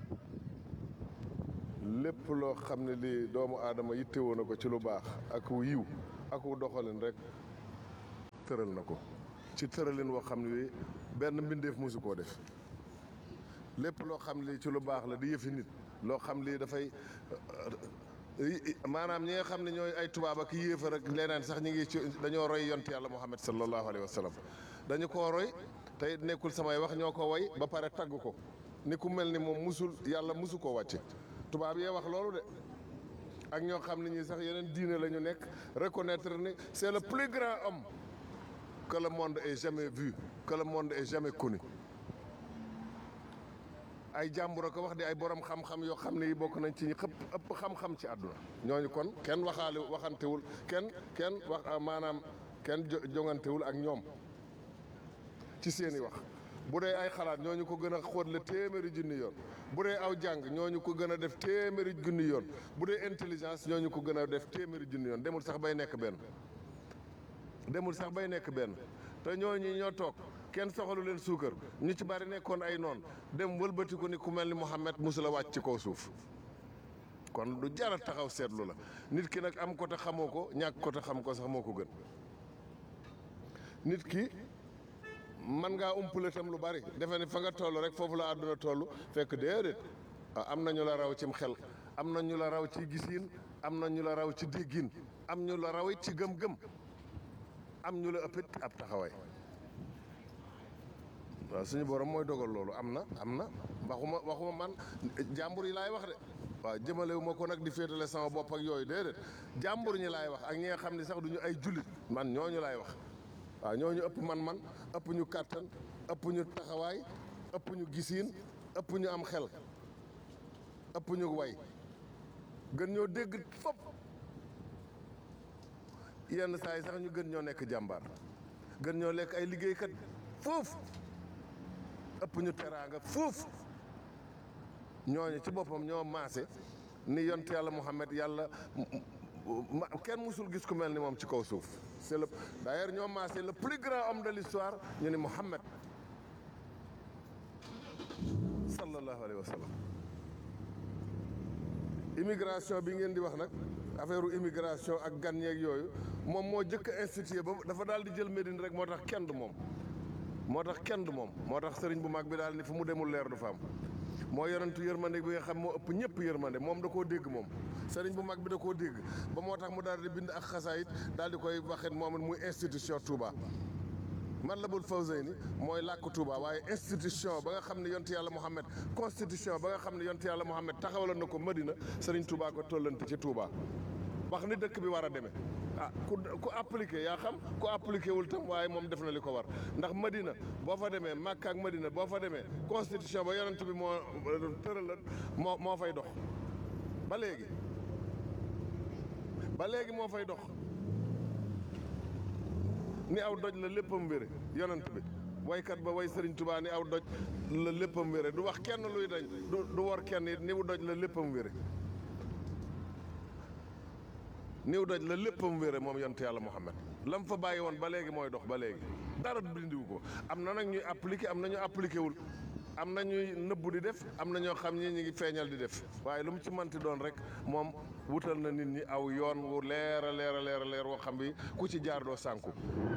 lépp loo xam ne lii doomu aadama yittewoo na ko ci lu baax ak wu yiw ak wu doxalin rek tëral na ko ci tëralin woo xam ne wi benn mbindeef mosu koo def lépp loo xam lii ci lu baax la di yëfi nit loo xam lii dafay maanaam ñi nga xam ne ñooy ay tubaab ak yéefar ak leneen sax ñi ngi ci dañoo roy yont yàlla muhammad sallallahu alayhi wa sallam dañu koo roy tey nekkul samay wax ñoo ko woy ba pare tagg ko ni ku mel ni moom musul yàlla musu koo wàcce tubaab yee wax loolu de ak ñoo xam ne ñi sax yeneen diine la ñu nekk reconnaître ni c'est le plus grand homme que le monde ait jamais vu que le monde ait jamais connu ay jàmbur a ko wax di ay borom xam-xam yoo xam ne yi bokk nañ ci ñi xëpp ëpp xam-xam ci àdduna ñooñu kon kenn waxaale waxantewul kenn kenn wax maanaam kenn jongantewul ak ñoom ci seeni wax bu dee ay xalaat ñooñu ko gën a xóot la téeméeri junni yoon bu dee aw jàng ñooñu ko gën a def téeméeri junni yoon bu dee intelligence ñooñu ko gën a def téeméeri junni yoon demul sax bay nekk benn demul sax bay nekk benn te ñooñu ñoo toog kenn soxalu leen suukar ñu ci bari nekkoon ay noon dem wëlbati ko ni ku mel ni Muhammad musula wàcc ci kaw suuf kon du jara taxaw seetlu la nit ki nag am ko te xamoo ko ñàkk ko te xam ko sax moo ko gën nit ki man ngaa umpale tam lu bari defe ne fa nga toll rek foofu la àdduna toll fekk déedéet am na ñu la raw cim xel am na ñu la raw ci gisiin am na ñu la raw ci déggin am ñu la raw it ci gëm-gëm am ñu la ëppit ab taxawaay waaw suñu borom mooy dogal loolu am na am na waxuma waxuma man jàmbur yi laay wax de waaw jëmalewu ma ko nag di féetale sama bopp ak yooyu déedéet jàmbur ñi laay wax ak ñi nga xam ne sax duñu ay jullit man ñooñu laay wax waaw ñooñu ëpp man-man ëpp ñu kàttan ëpp ñu taxawaay ëpp ñu gisiin ëpp ñu am xel ëpp ñu way gën ñoo dégg fop yenn saa yi sax ñu gën ñoo nekk jàmbaar gën ñoo lekk ay liggéeykat foofu ëpp ñu teraanga foofu ñooñu ci boppam ñoo maase ni yont yàlla Muhammad yàlla kenn musul gis ku mel ni moom ci kaw suuf c'est le d'ailleurs ñoo maase le plus grand homme de l'histoire ñu ni Muhammad sallallahu alayhi wa sallam immigration bi ngeen di wax nag affaire immigration ak gan yeeg yooyu moom moo jëkk a institué ba dafa daal di jël Médine rek moo tax kenn du moom moo tax kenn du moom moo tax sëriñ bu mag bi daal ni fu mu demul leer du fa am moo yonentu yërmande bi nga xam moo ëpp ñëpp yërmande moom da koo dégg moom sëriñ bu mag bi da koo dégg ba moo tax mu daal di bind ak xasaayit daal di koy waxit moom it muy institution Touba man la bul Fawzeyni mooy làkk Touba waaye institution ba nga xam ne yontu yàlla Muhammad constitution ba nga xam ne yontu yàlla Muhammad taxawaloon na ko Madina sëriñ Touba ko tollante ci Touba wax ni dëkk bi war a demee ah ku ku appliqué yaa xam ku appliqué wul tam waaye moom def na li ko war ndax Madina boo fa demee Makka ak Madina boo fa demee constitution ba yonent bi moo tëral la moo moo fay dox ba léegi ba léegi moo fay dox ni aw doj la léppam wére yonent bi waykat ba way Sëriñ Tuubaa ni aw doj la léppam wére du wax kenn luy dañ du du war kenn it ni wu doj la léppam wére niw doj la léppam wére moom yonent yàlla Muhammad lam fa bàyyi woon ba léegi mooy dox ba léegi dara dindiwu ko am na nag ñuy appliqué am na ñu appliqué wul am na ñuy nëbbu di def am na ñoo xam ñi ñu ngi feeñal di def waaye lu mu ci manti doon rek moom wutal na nit ñi aw yoon wu leer a leer a leer a leer woo xam bi ku ci jaar doo sànku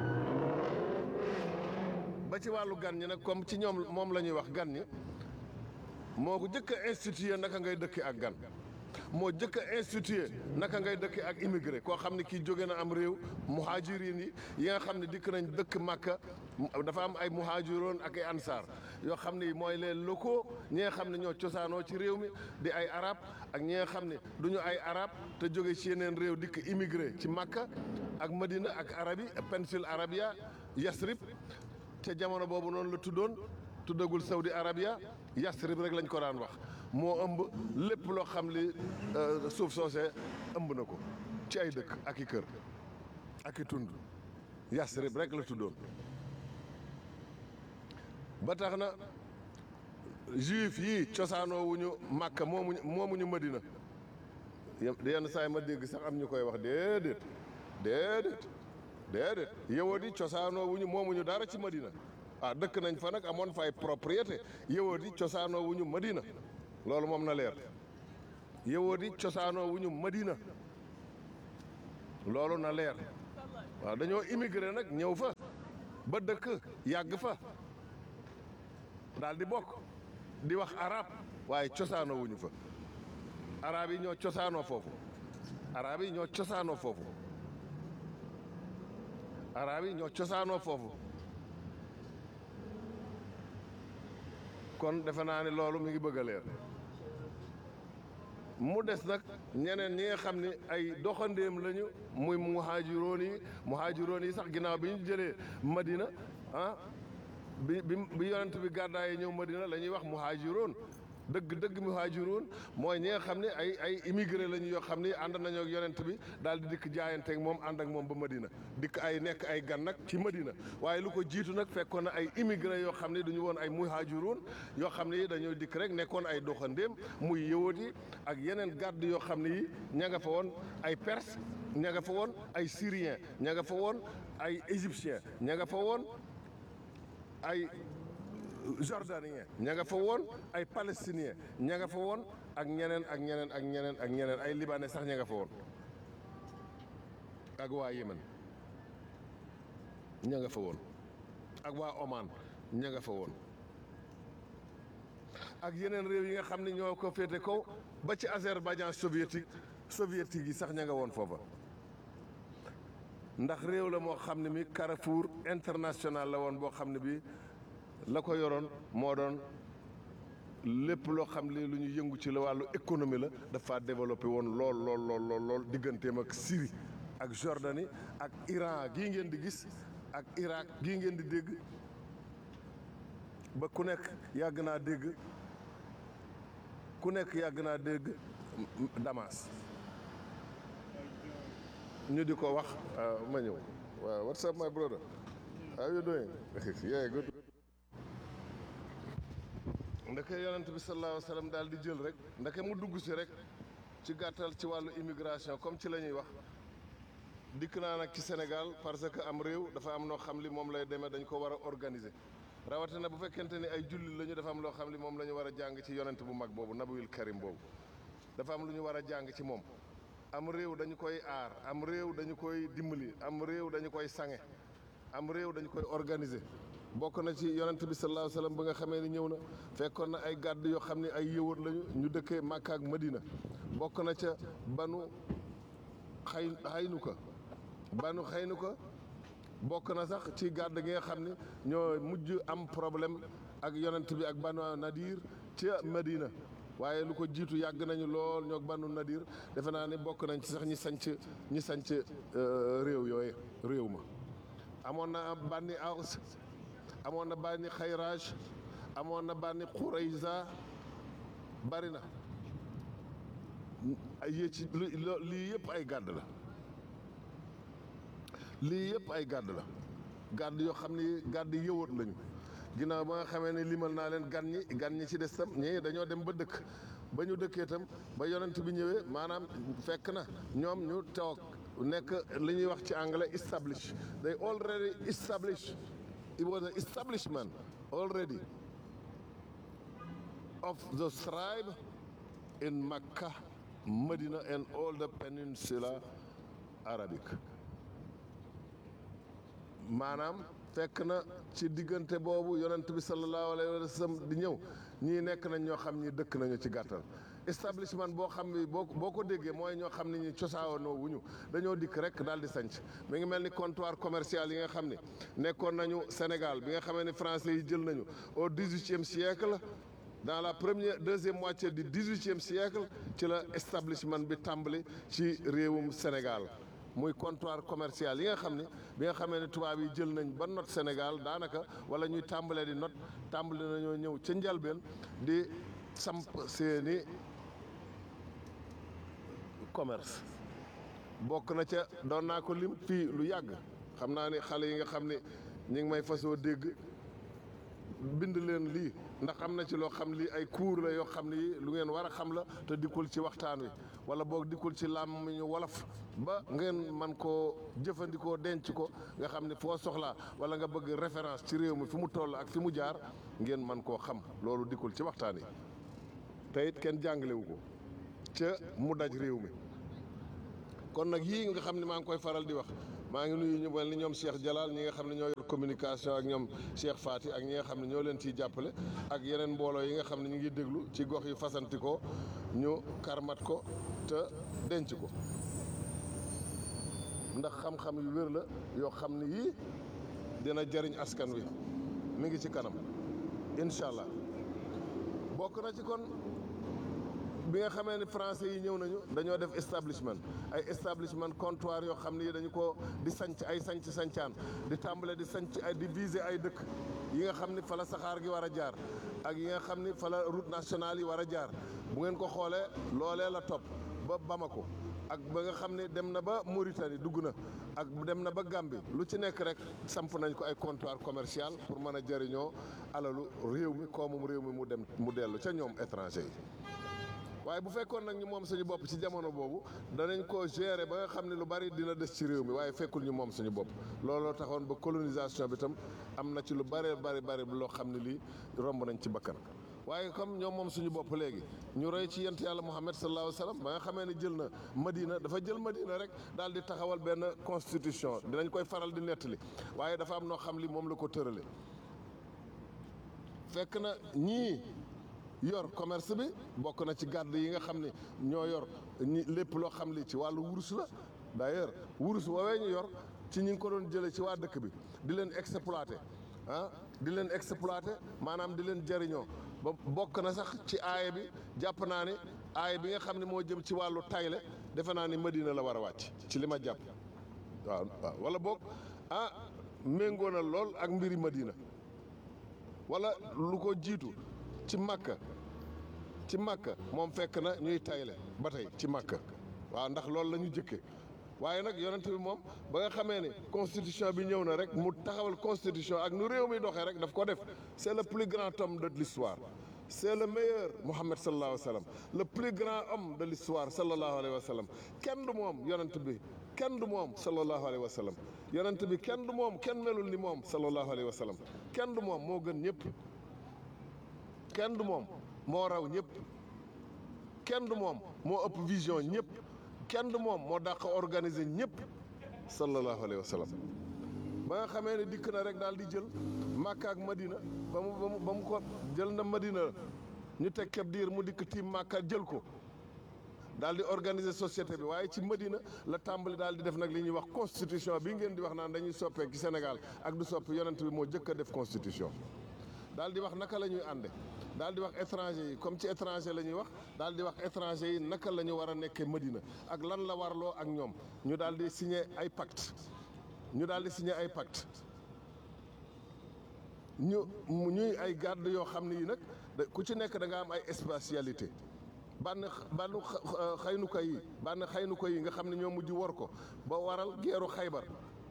ba ci wàllu gan ñi nag comme ci ñoom moom la ñuy wax gan ñi moo ko jëkk a institué naka ngay dëkki ak gan moo jëkk a institué naka ngay dëkk ak immigré koo xam ne kii jóge na am réew muhajirin yi yi nga xam ne dikk nañ dëkk Makka dafa am ay muhajiroon ak ay ansaar yoo xam ne mooy les locaux ñi nga xam ne ñoo cosaanoo ci réew mi di ay arab ak ñi nga xam ne du ñu ay arab te jóge ci yeneen réew dikk immigré ci Makka ak Madina ak arab yi péninsule arabia Yasrib te jamono boobu noonu la tuddoon tuddagul Saudi Arabia Yasrib rek lañ ko daan wax moo ëmb lépp loo xam li suuf soosee ëmb na ko ci ay dëkk ak i kër ak i tund Yasrib rek la tuddoon ba tax na juif yi cosaanoo wuñu Màkka moomuñu moomuñu Madina yenn saa yi ma dégg sax am ñu koy wax déedéet déedéet déedéet yawut yi cosaanoo wuñu moomuñu dara ci Madina ah dëkk nañ fa nag amoon fa ay propriété yëwoo di cosaanoo wu ñu Madina loolu moom na leer yëwoo di cosaanoo wu ñu Madina loolu na leer waaw dañoo immigré nag ñëw fa ba dëkk yàgg fa daal di bokk di wax arab waaye cosaanoo wuñu fa arab yi ñoo cosaanoo foofu arab yi ñoo cosaanoo foofu arab yi ñoo cosaanoo foofu kon defe naa ne loolu mi ngi bëgg a leer mu des nag ñeneen ñi nga xam ne ay doxandéem lañu muy muhaajiroon yi muhaajiroon yi sax ginnaaw bi ñu jëlee Madina ah bi bi bi yonent bi gàddaay ñëw Madina la ñuy wax muhaajiroon dëgg dëgg muhaajiroon mooy ñi nga xam ne ay ay immigré lañu yoo xam ne ànd nañoo ak yonent bi daal di dikk jaayanteeg moom ànd ak moom ba Madina dikk ay nekk ay gan nag ci Madina waaye lu ko jiitu nag fekkoon na ay immigré yoo xam ne duñu woon ay muhaajiroon yoo xam ne yi dañoo dikk rek nekkoon ay doxandéem muy yëwat yi ak yeneen gàdd yoo xam ne yi ña nga fa woon ay perse ña nga fa woon ay syrien ña nga fa woon ay égyptien ña nga fa woon ay jordanien ña nga fa woon ay palestinien ña nga fa woon ak ñeneen ak ñeneen ak ñeneen ak ñeneen ay libanais sax ña nga fa woon ak waa Yémen ña nga fa woon ak waa Oman ña nga fa woon ak yeneen réew yi nga xam ne ñoo ko féete kaw ba ci Azerbaïdjan soviétique soviétique yi sax ña nga woon foofa ndax réew la moo xam ne mi Carrefour international la woon boo xam ne bi la ko yoroon moo doon lépp loo xam ne lu ñu yëngu ci la wàllu économie la dafa développé woon lool lool lool lool lool digganteem ak Syrie ak Jordanie ak Iran gii ngeen di gis ak Irak gii ngeen di dégg ba ku nekk yàgg naa dégg ku nekk yàgg naa dégg Damas ñu di ko wax ma ñëw waaw what's up my brother how you doing yeah good ndeke yonent bi sallallahu alayhi wa sallam daal di jël rek ndeke mu dugg si rek ci gàttal ci wàllu immigration comme ci la ñuy wax dikk naa nag ci Sénégal parce que am réew dafa am noo xam li moom lay demee dañ ko war a organiser rawatina bu fekkente ni ay jullit lañu dafa am loo xam li moom la ñu war a jàng ci yonent bu mag boobu nabiyul karim boobu dafa am lu ñu war a jàng ci moom am réew dañu koy aar am réew dañu koy dimbali am réew dañu koy sange am réew dañu koy organiser bokk na ci yonent bi sallallahu alayhi wasallam ba nga xamee ni ñëw na fekkoon na ay gàdd yoo xam ne ay yëwër lañu ñu dëkkee Makka ak Madina bokk na ca banu xay xaynu ko banu xaynu ko bokk na sax ci gàdd gi nga xam ne ñoo mujj am problème ak yonent bi ak banu Nadir ca Madina waaye lu ko jiitu yàgg nañu lool ñoo banu Nadir defe naa ne bokk nañ ci sax ñi sanc ñi sanc réew yooyu réew ma amoon na bànni Aws amoon na bànni Xayraaj amoon na bànni Xurayza bari na yée ci lii yëpp ay gàdd la lii yëpp ay gàdd la gàdd yoo xam ne gàdd yëwat lañu ginnaaw ba nga xamee ne limal naa leen gan ñi gan ñi ci des tam ñii dañoo dem ba dëkk ba ñu dëkkee tam ba yonent bi ñëwee maanaam fekk na ñoom ñu toog nekk li ñuy wax ci anglais establish they already established it was an establishment already of the tribe in Makkah, Medina and all the peninsula Arabic maanaam fekk na ci diggante boobu yonent bi sallallahu alayhi wa sallam di ñëw ñii nekk nañ ñoo xam ñi dëkk nañu ci gàttal establishment boo xam ni boo boo ko déggee mooy ñoo xam ne ñi cosaanoo wuñu dañoo dikk rek daal di sanc mi ngi mel ni comptoir commercial yi nga xam ne nekkoon nañu Sénégal bi nga xamee ni français yi jël nañu au dix-huitième siècle dans la première deuxième moitié du dix-huitième siècle ci la establishment bi tàmbali ci réewum Sénégal muy comptoir commercial yi nga xam ne bi nga xamee ne tubaab yi jël nañ ba not Sénégal daanaka wala ñuy tàmbalee di not tàmbali nañoo ñëw ca njalbeen di samp seeni commerce bokk na ca doon naa ko lim fii lu yàgg xam naa ni xale yi nga xam ne ñi ngi may fasoo dégg bind leen lii ndax am na ci loo xam li ay cours la yoo xam ni lu ngeen war a xam la te dikkul ci waxtaan wi wala boog dikkul ci làmmiñu wolof ba ngeen man koo jëfandikoo denc ko nga xam ne foo soxlaa wala nga bëgg référence ci réew mi fi mu toll ak fi mu jaar ngeen man koo xam loolu dikkul ci waxtaan yi te it kenn jàngalewu ko ca mu daj réew mi kon nag yii nga xam ne maa ngi koy faral di wax maa ngi nuyu ñu mel ni ñoom Cheikh Jalal ñi nga xam ne ñoo yor communication ak ñoom Cheikh Fati ak ñi nga xam ne ñoo leen ciy jàppale ak yeneen mbooloo yi nga xam ne ñu ngi déglu ci gox yu fasanti ko ñu karmat ko te denc ko ndax xam-xam yu wér la yoo xam ne yii dina jariñ askan wi mi ngi ci kanam incha allah bokk na ci kon bi nga xamee ni français yi ñëw nañu dañoo def establishment ay establishment comptoir yoo xam ne dañu ko di sanc ay sanc sancaan di tàmbale di sanc ay di viser ay dëkk yi nga xam ni fa la saxaar gi war a jaar ak yi nga xam ni fa la route nationale yi war a jaar bu ngeen ko xoolee loolee la topp ba Bamako ak ba nga xam ne dem na ba Mauritanie dugg na ak dem na ba Gambie lu ci nekk rek samp nañ ko ay comptoir commercial pour mën a jëriñoo alalu réew mi koomum réew mi mu dem mu dellu ca ñoom étranger yi waaye bu fekkoon nag ñu moom suñu bopp ci jamono boobu danañ ko gérer ba nga xam ne lu bari dina des ci réew mi waaye fekkul ñu moom suñu bopp looloo taxoon ba colonisation bi tam am na ci lu bari bari bari loo xam ne lii romb nañ ci bakkan waaye comme ñoom moom suñu bopp léegi ñu roy ci yent yàlla Muhammad sallallahu alayhi wa sallam ba nga xamee ne jël na Madina dafa jël Madina rek daal di taxawal benn constitution dinañ koy faral di nettali waaye dafa am noo xam li moom la ko tërale fekk na ñii yor commerce bi bokk na ci gàdd yi nga xam ne ñoo yor ñi lépp loo xam li ci wàllu wurus la d'ailleurs wurus woowee ñu yor ci ñi ngi ko doon jëlee ci waa dëkk bi di leen exploiter ah di leen exploiter maanaam di leen jëriñoo ba bokk na sax ci aaya bi jàpp naa ni aaya bi nga xam ne moo jëm ci wàllu tayle defe naa ni Madina la war a wàcc ci li ma jàpp waaw waaw wala boog ah méngoo na lool ak mbiri Madina wala lu ko jiitu ci Makka ci Makka moom fekk na ñuy tayle ba tey ci Makka waaw ndax loolu la ñu jëkke waaye nag yonent bi moom ba nga xamee ne constitution bi ñëw na rek mu taxawal constitution ak nu réew mi doxee rek daf ko def c'est le plus grand homme de l'histoire c'est le meilleur Mohammed sallallahu alayhi wa sallam le plus grand homme de l'histoire sallallahu alayhi wa sallam kenn du moom yonent bi kenn du moom sallallahu alayhi wa sallam yonent bi kenn du moom kenn melul ni moom sallallahu alayhi wa sallam kenn du moom moo gën ñëpp kenn du moom moo raw ñëpp kenn du moom moo ëpp vision ñëpp kenn du moom moo dàq organiser ñëpp sallallahu alayhi wa sallam ba nga xamee ne dikk na rek daal di jël Makka ak Madina ba mu ba mu ba mu ko jël na Madina ñu teg keb diir mu dikk tiim Makka jël ko daal di organiser société bi waaye ci Madina la tàmbali daal di def nag li ñuy wax constitution bi ngeen di wax naan dañuy soppee ci Sénégal ak du soppi yonent bi moo jëkk a def constitution daal di wax naka la ñuy ànde daal di wax étranger yi comme ci étranger la ñuy wax daal di wax étranger yi naka la ñu war a nekkee Madina ak lan la warloo ak ñoom ñu daal di signé ay pacte ñu daal di signé ay pacte ñu ñuy ay garde yoo xam ne yi nag ku ci nekk da nga am ay spécialité bann bann xaynuka yi bann xaynuka yi nga xam ne ñoo mujj war ko ba waral geeru xaybar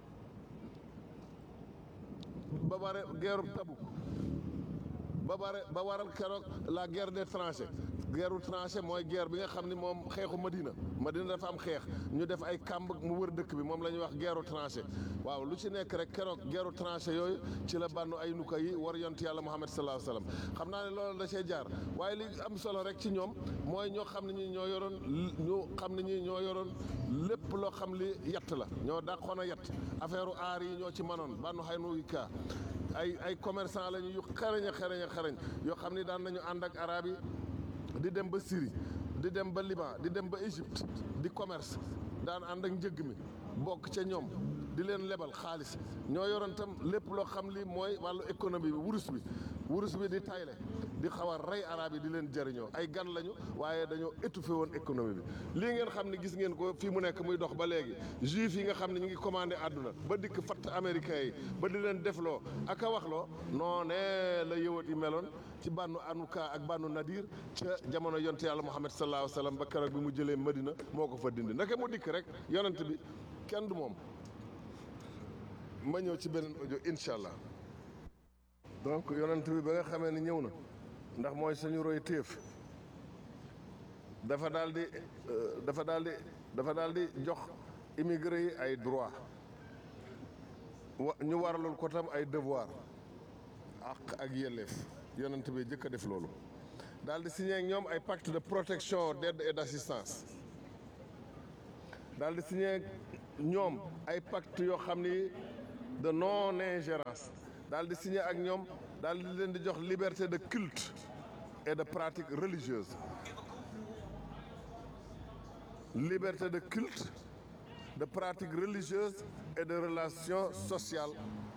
ba bare geeru Tabuk ba bare ba waral keroog la guerre des tranchées guerre tranchée mooy guerre bi nga xam ni moom xeexu Madina Madina dafa am xeex ñu def ay kàmb mu wër dëkk bi moom la ñuy wax guerre tranchée waaw lu ci nekk rek keroog guerre tranchée yooyu ci la bànnu ay nuka yi war yont yàlla Muhammad sallallahu alayhi wa sallam xam naa ne loolu da cee jaar waaye li am solo rek ci ñoom mooy ñoo xam ne ñi ñoo yoroon ñu xam ne ñi ñoo yoroon lépp loo xam li yatt la ñoo dàqoon a yatt affaire u aar yi ñoo ci manoon bànnu xay nu ka ay ay commerçant lañu yu xarañ a xarañ a xarañ yoo xam ni daan nañu ànd ak arab yi di dem ba Syrie di dem ba Liban di dem ba Égypte di commerce daan ànd ak njëgg mi bokk ca ñoom di leen lebal xaalis ñoo yoroon tam lépp loo xam li mooy wàllu économie bi wurus bi wurus bi di tayle di xaw a rey arab yi di leen jëriñoo ay gan lañu waaye dañoo étouffé woon économie bi lii ngeen xam ne gis ngeen ko fii mu nekk muy dox ba léegi juif yi nga xam ne ñu ngi commandé àdduna ba dikk fatt américains yi ba di leen defloo ak a waxloo noonee la yëwat yi meloon ci bànnu anuka ak bànnu nadir ca jamono yonte yàlla muhammad sallallahu alayhi wa sallam ba keroog bi mu jëlee madina moo ko fa dindi naka mu dikk rek yonent bi kenn du moom ma ñëw ci beneen audio incha allah donc yonent bi ba nga xamee ne ñëw na ndax mooy suñu roy téef dafa daal di dafa daal di dafa daal di jox immigré yi ay droit wa ñu waralul ko tam ay devoir ak ak yelleef yonent bi jëkk a def loolu daal di signé ak ñoom ay pacte de protection d'aide et d'assistance daal di signé ak ñoom ay pacte yoo xam ni de non ingérence daal di signé ak ñoom daal di leen di jox liberté de culte et de pratique religieuse liberté de culte de pratique religieuse et de relations sociales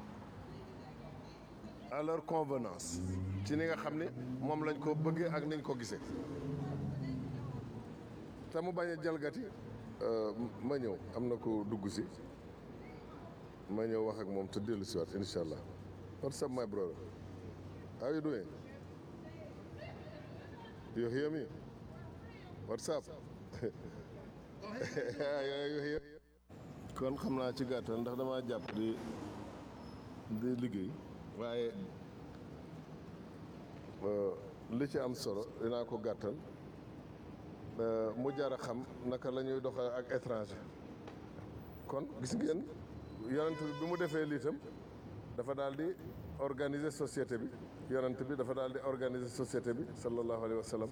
à leur convenance ci ni nga xam ni moom lañ ko bëggee ak niñ ko gisee te mu bañ a jalgati ma ñëw am na ko dugg si ma ñëw wax ak moom te dellu si waat incha allah what's up my brother how you doing you hear me what's up you hear kon xam naa ci gàttal ndax damaa jàpp di di liggéey waaye li ci am solo dinaa ko gàttal mu jar a xam naka la ñuy doxal ak étranger kon gis ngeen yonent bi bi mu defee lii tam dafa daal di organiser société bi yonent bi dafa daal di organiser société bi sallallahu alayhi wa sallam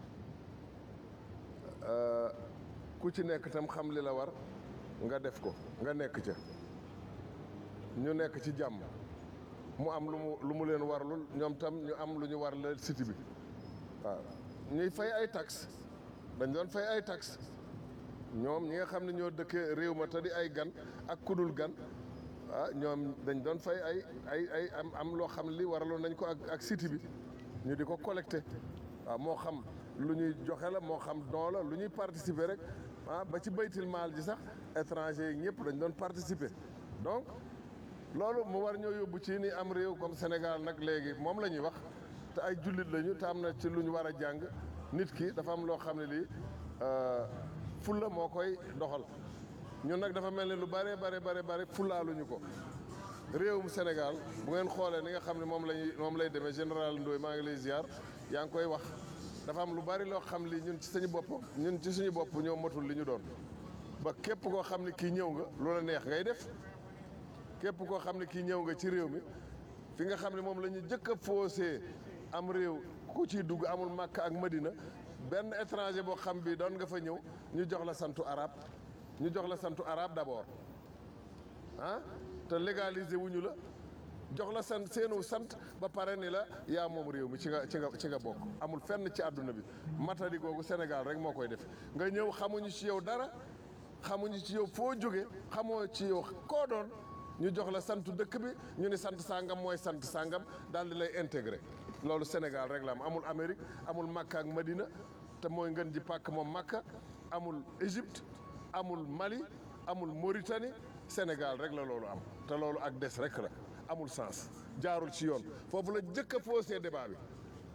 ku ci nekk tam xam li la war nga def ko nga nekk ca ñu nekk ci jàmm mu am lu mu lu mu leen warlul ñoom tam ñu am lu ñu war la cité bi waaw ñuy fay ay taxes dañ doon fay ay taxes ñoom ñi nga xam ne ñoo dëkkee réew ma te di ay gan ak kudul gan ah ñoom dañ doon fay ay ay ay am am loo xam li waraloon nañ ko ak ak cité bi ñu di ko collecté waaw moo xam lu ñuy joxe la moo xam don la lu ñuy participer rek ah ba ci baytil maal ji sax étranger yi ñëpp dañ doon participer donc loolu mu war ñoo yóbbu ci ni am réew comme Sénégal nag léegi moom la ñuy wax te ay jullit lañu te am na ci lu ñu war a jàng nit ki dafa am loo xam ne lii fulla moo koy doxal ñun nag dafa mel ni lu bare bare bare bare fullaaluñu ko réewum Sénégal bu ngeen xoolee ni nga xam ne moom lañuy moom lay demee général Ndoye maa ngi lay ziar yaa ngi koy wax dafa am lu bari loo xam li ñun ci suñu bopp ñun ci suñu bopp ñoo matul li ñu doon ba képp koo xam ne kii ñëw nga loola neex ngay def képp koo xam ne kii ñëw nga ci réew mi fi nga xam ne moom la ñu jëkk a faussé am réew ku ciy dugg amul Makka ak Madina benn étranger boo xam bi doon nga fa ñëw ñu jox la santu arab ñu jox la santu arab d'abord ah te légaliser wuñu la jox la sant seenu sant ba pare ni la yaa moom réew mi ci nga ci nga ci nga bokk amul fenn ci àdduna bi matadi googu Sénégal rek moo koy def nga ñëw xamuñu ci yow dara xamuñu ci yow foo jóge xamoo ci yow koo doon ñu jox la santu dëkk bi ñu ni sant sangam mooy sant sangam daal di lay intégré loolu Sénégal rek la am amul Amérique amul Makka ak Madina te mooy ngën ji pàkk moom Makka amul Égypte amul Mali amul Mauritanie Sénégal rek la loolu am te loolu ak des rek la amul sens jaarul ci yoon foofu la jëkk a faussé débat bi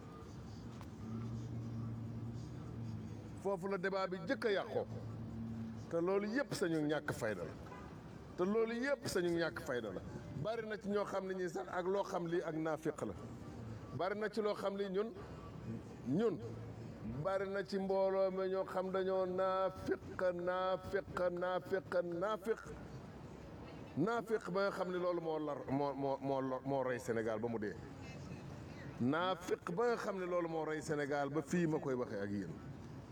foofu la débat bi jëkk a yàqoo te loolu yëpp sañu ñàkk fayda la te loolu yëpp sañu ñàkk fayda la bari na ci ñoo xam ne ñi sax ak loo xam lii ak naafiq la bari na ci loo xam li ñun ñun bari na ci mbooloo mi ñoo xam dañoo naafiq naafiq naafiq naafiq naafiq ba nga xam ne loolu moo lar moo moo moo lor moo rey Sénégal ba mu dee naafiq ba nga xam ne loolu moo rey Sénégal ba fii ma koy waxee ak yéen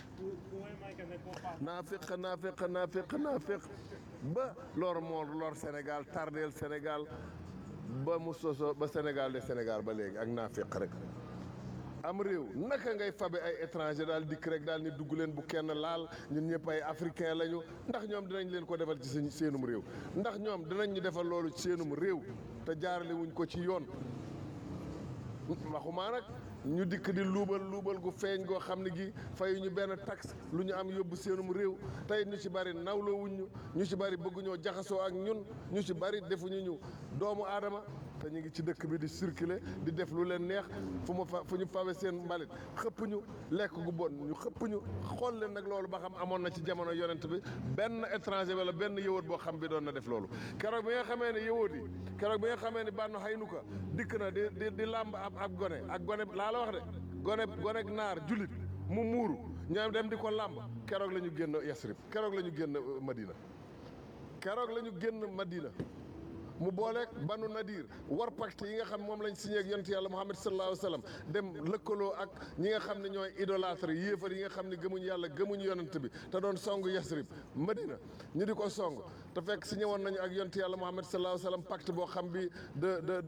naafiq naafiq naafiq naafiq ba loolu moo lor Sénégal tardeel Sénégal ba mu soso ba Sénégal de Sénégal ba léegi ak naafiq rek am réew naka ngay fabe ay étranger daal dikk rek daal ni dugg leen bu kenn laal ñun ñëpp ay africain lañu ndax ñoom dinañ leen ko defal ci seen seenum réew ndax ñoom dinañ ñu defal loolu ci seenum réew te jaarale wuñ ko ci yoon waxumaa nag ñu dikk di luubal luubal gu feeñ goo xam ne gi fayu ñu benn taxe lu ñu am yóbbu seenum réew tey ñu ci bari nawloo wuñ ñu ñu ci bari bëgguñoo jaxasoo ak ñun ñu ci bari defuñu ñu doomu aadama te ñu ngi ci dëkk bi di circuler di def lu leen neex fu mu fa fu ñu fawe seen mbalit xëpp ñu lekk gu bon ñu xëpp ñu xool leen nag loolu ba xam amoon na ci jamono yonent bi benn étranger wala benn yëwoot boo xam bi doon na def loolu keroog bi nga xamee ne yëwoot yi keroog bi nga xamee ne bànn xaynu ko dikk na di di di làmb ab ab gone ak gone laa la wax de gone gone naar julit mu muuru ñoom dem di ko làmb keroog la ñu génn Yasrib keroog la ñu génn euh, Madina keroog la ñu génn Madina mu booleeg banu nadir war pacte yi nga xam moom lañ signé ak yonent yàlla Muhammad sallallahu alayhi wa sallam dem lëkkaloo ak ñi nga xam ne ñooy idolâtre yéefar yi nga xam ne gëmuñ yàlla gëmuñ yonent bi te doon song Yasrib Madina ñu di ko song te fekk signé woon nañu ak yonent yàlla Muhammad sallallahu alayhi wa sallam pacte boo xam bi de de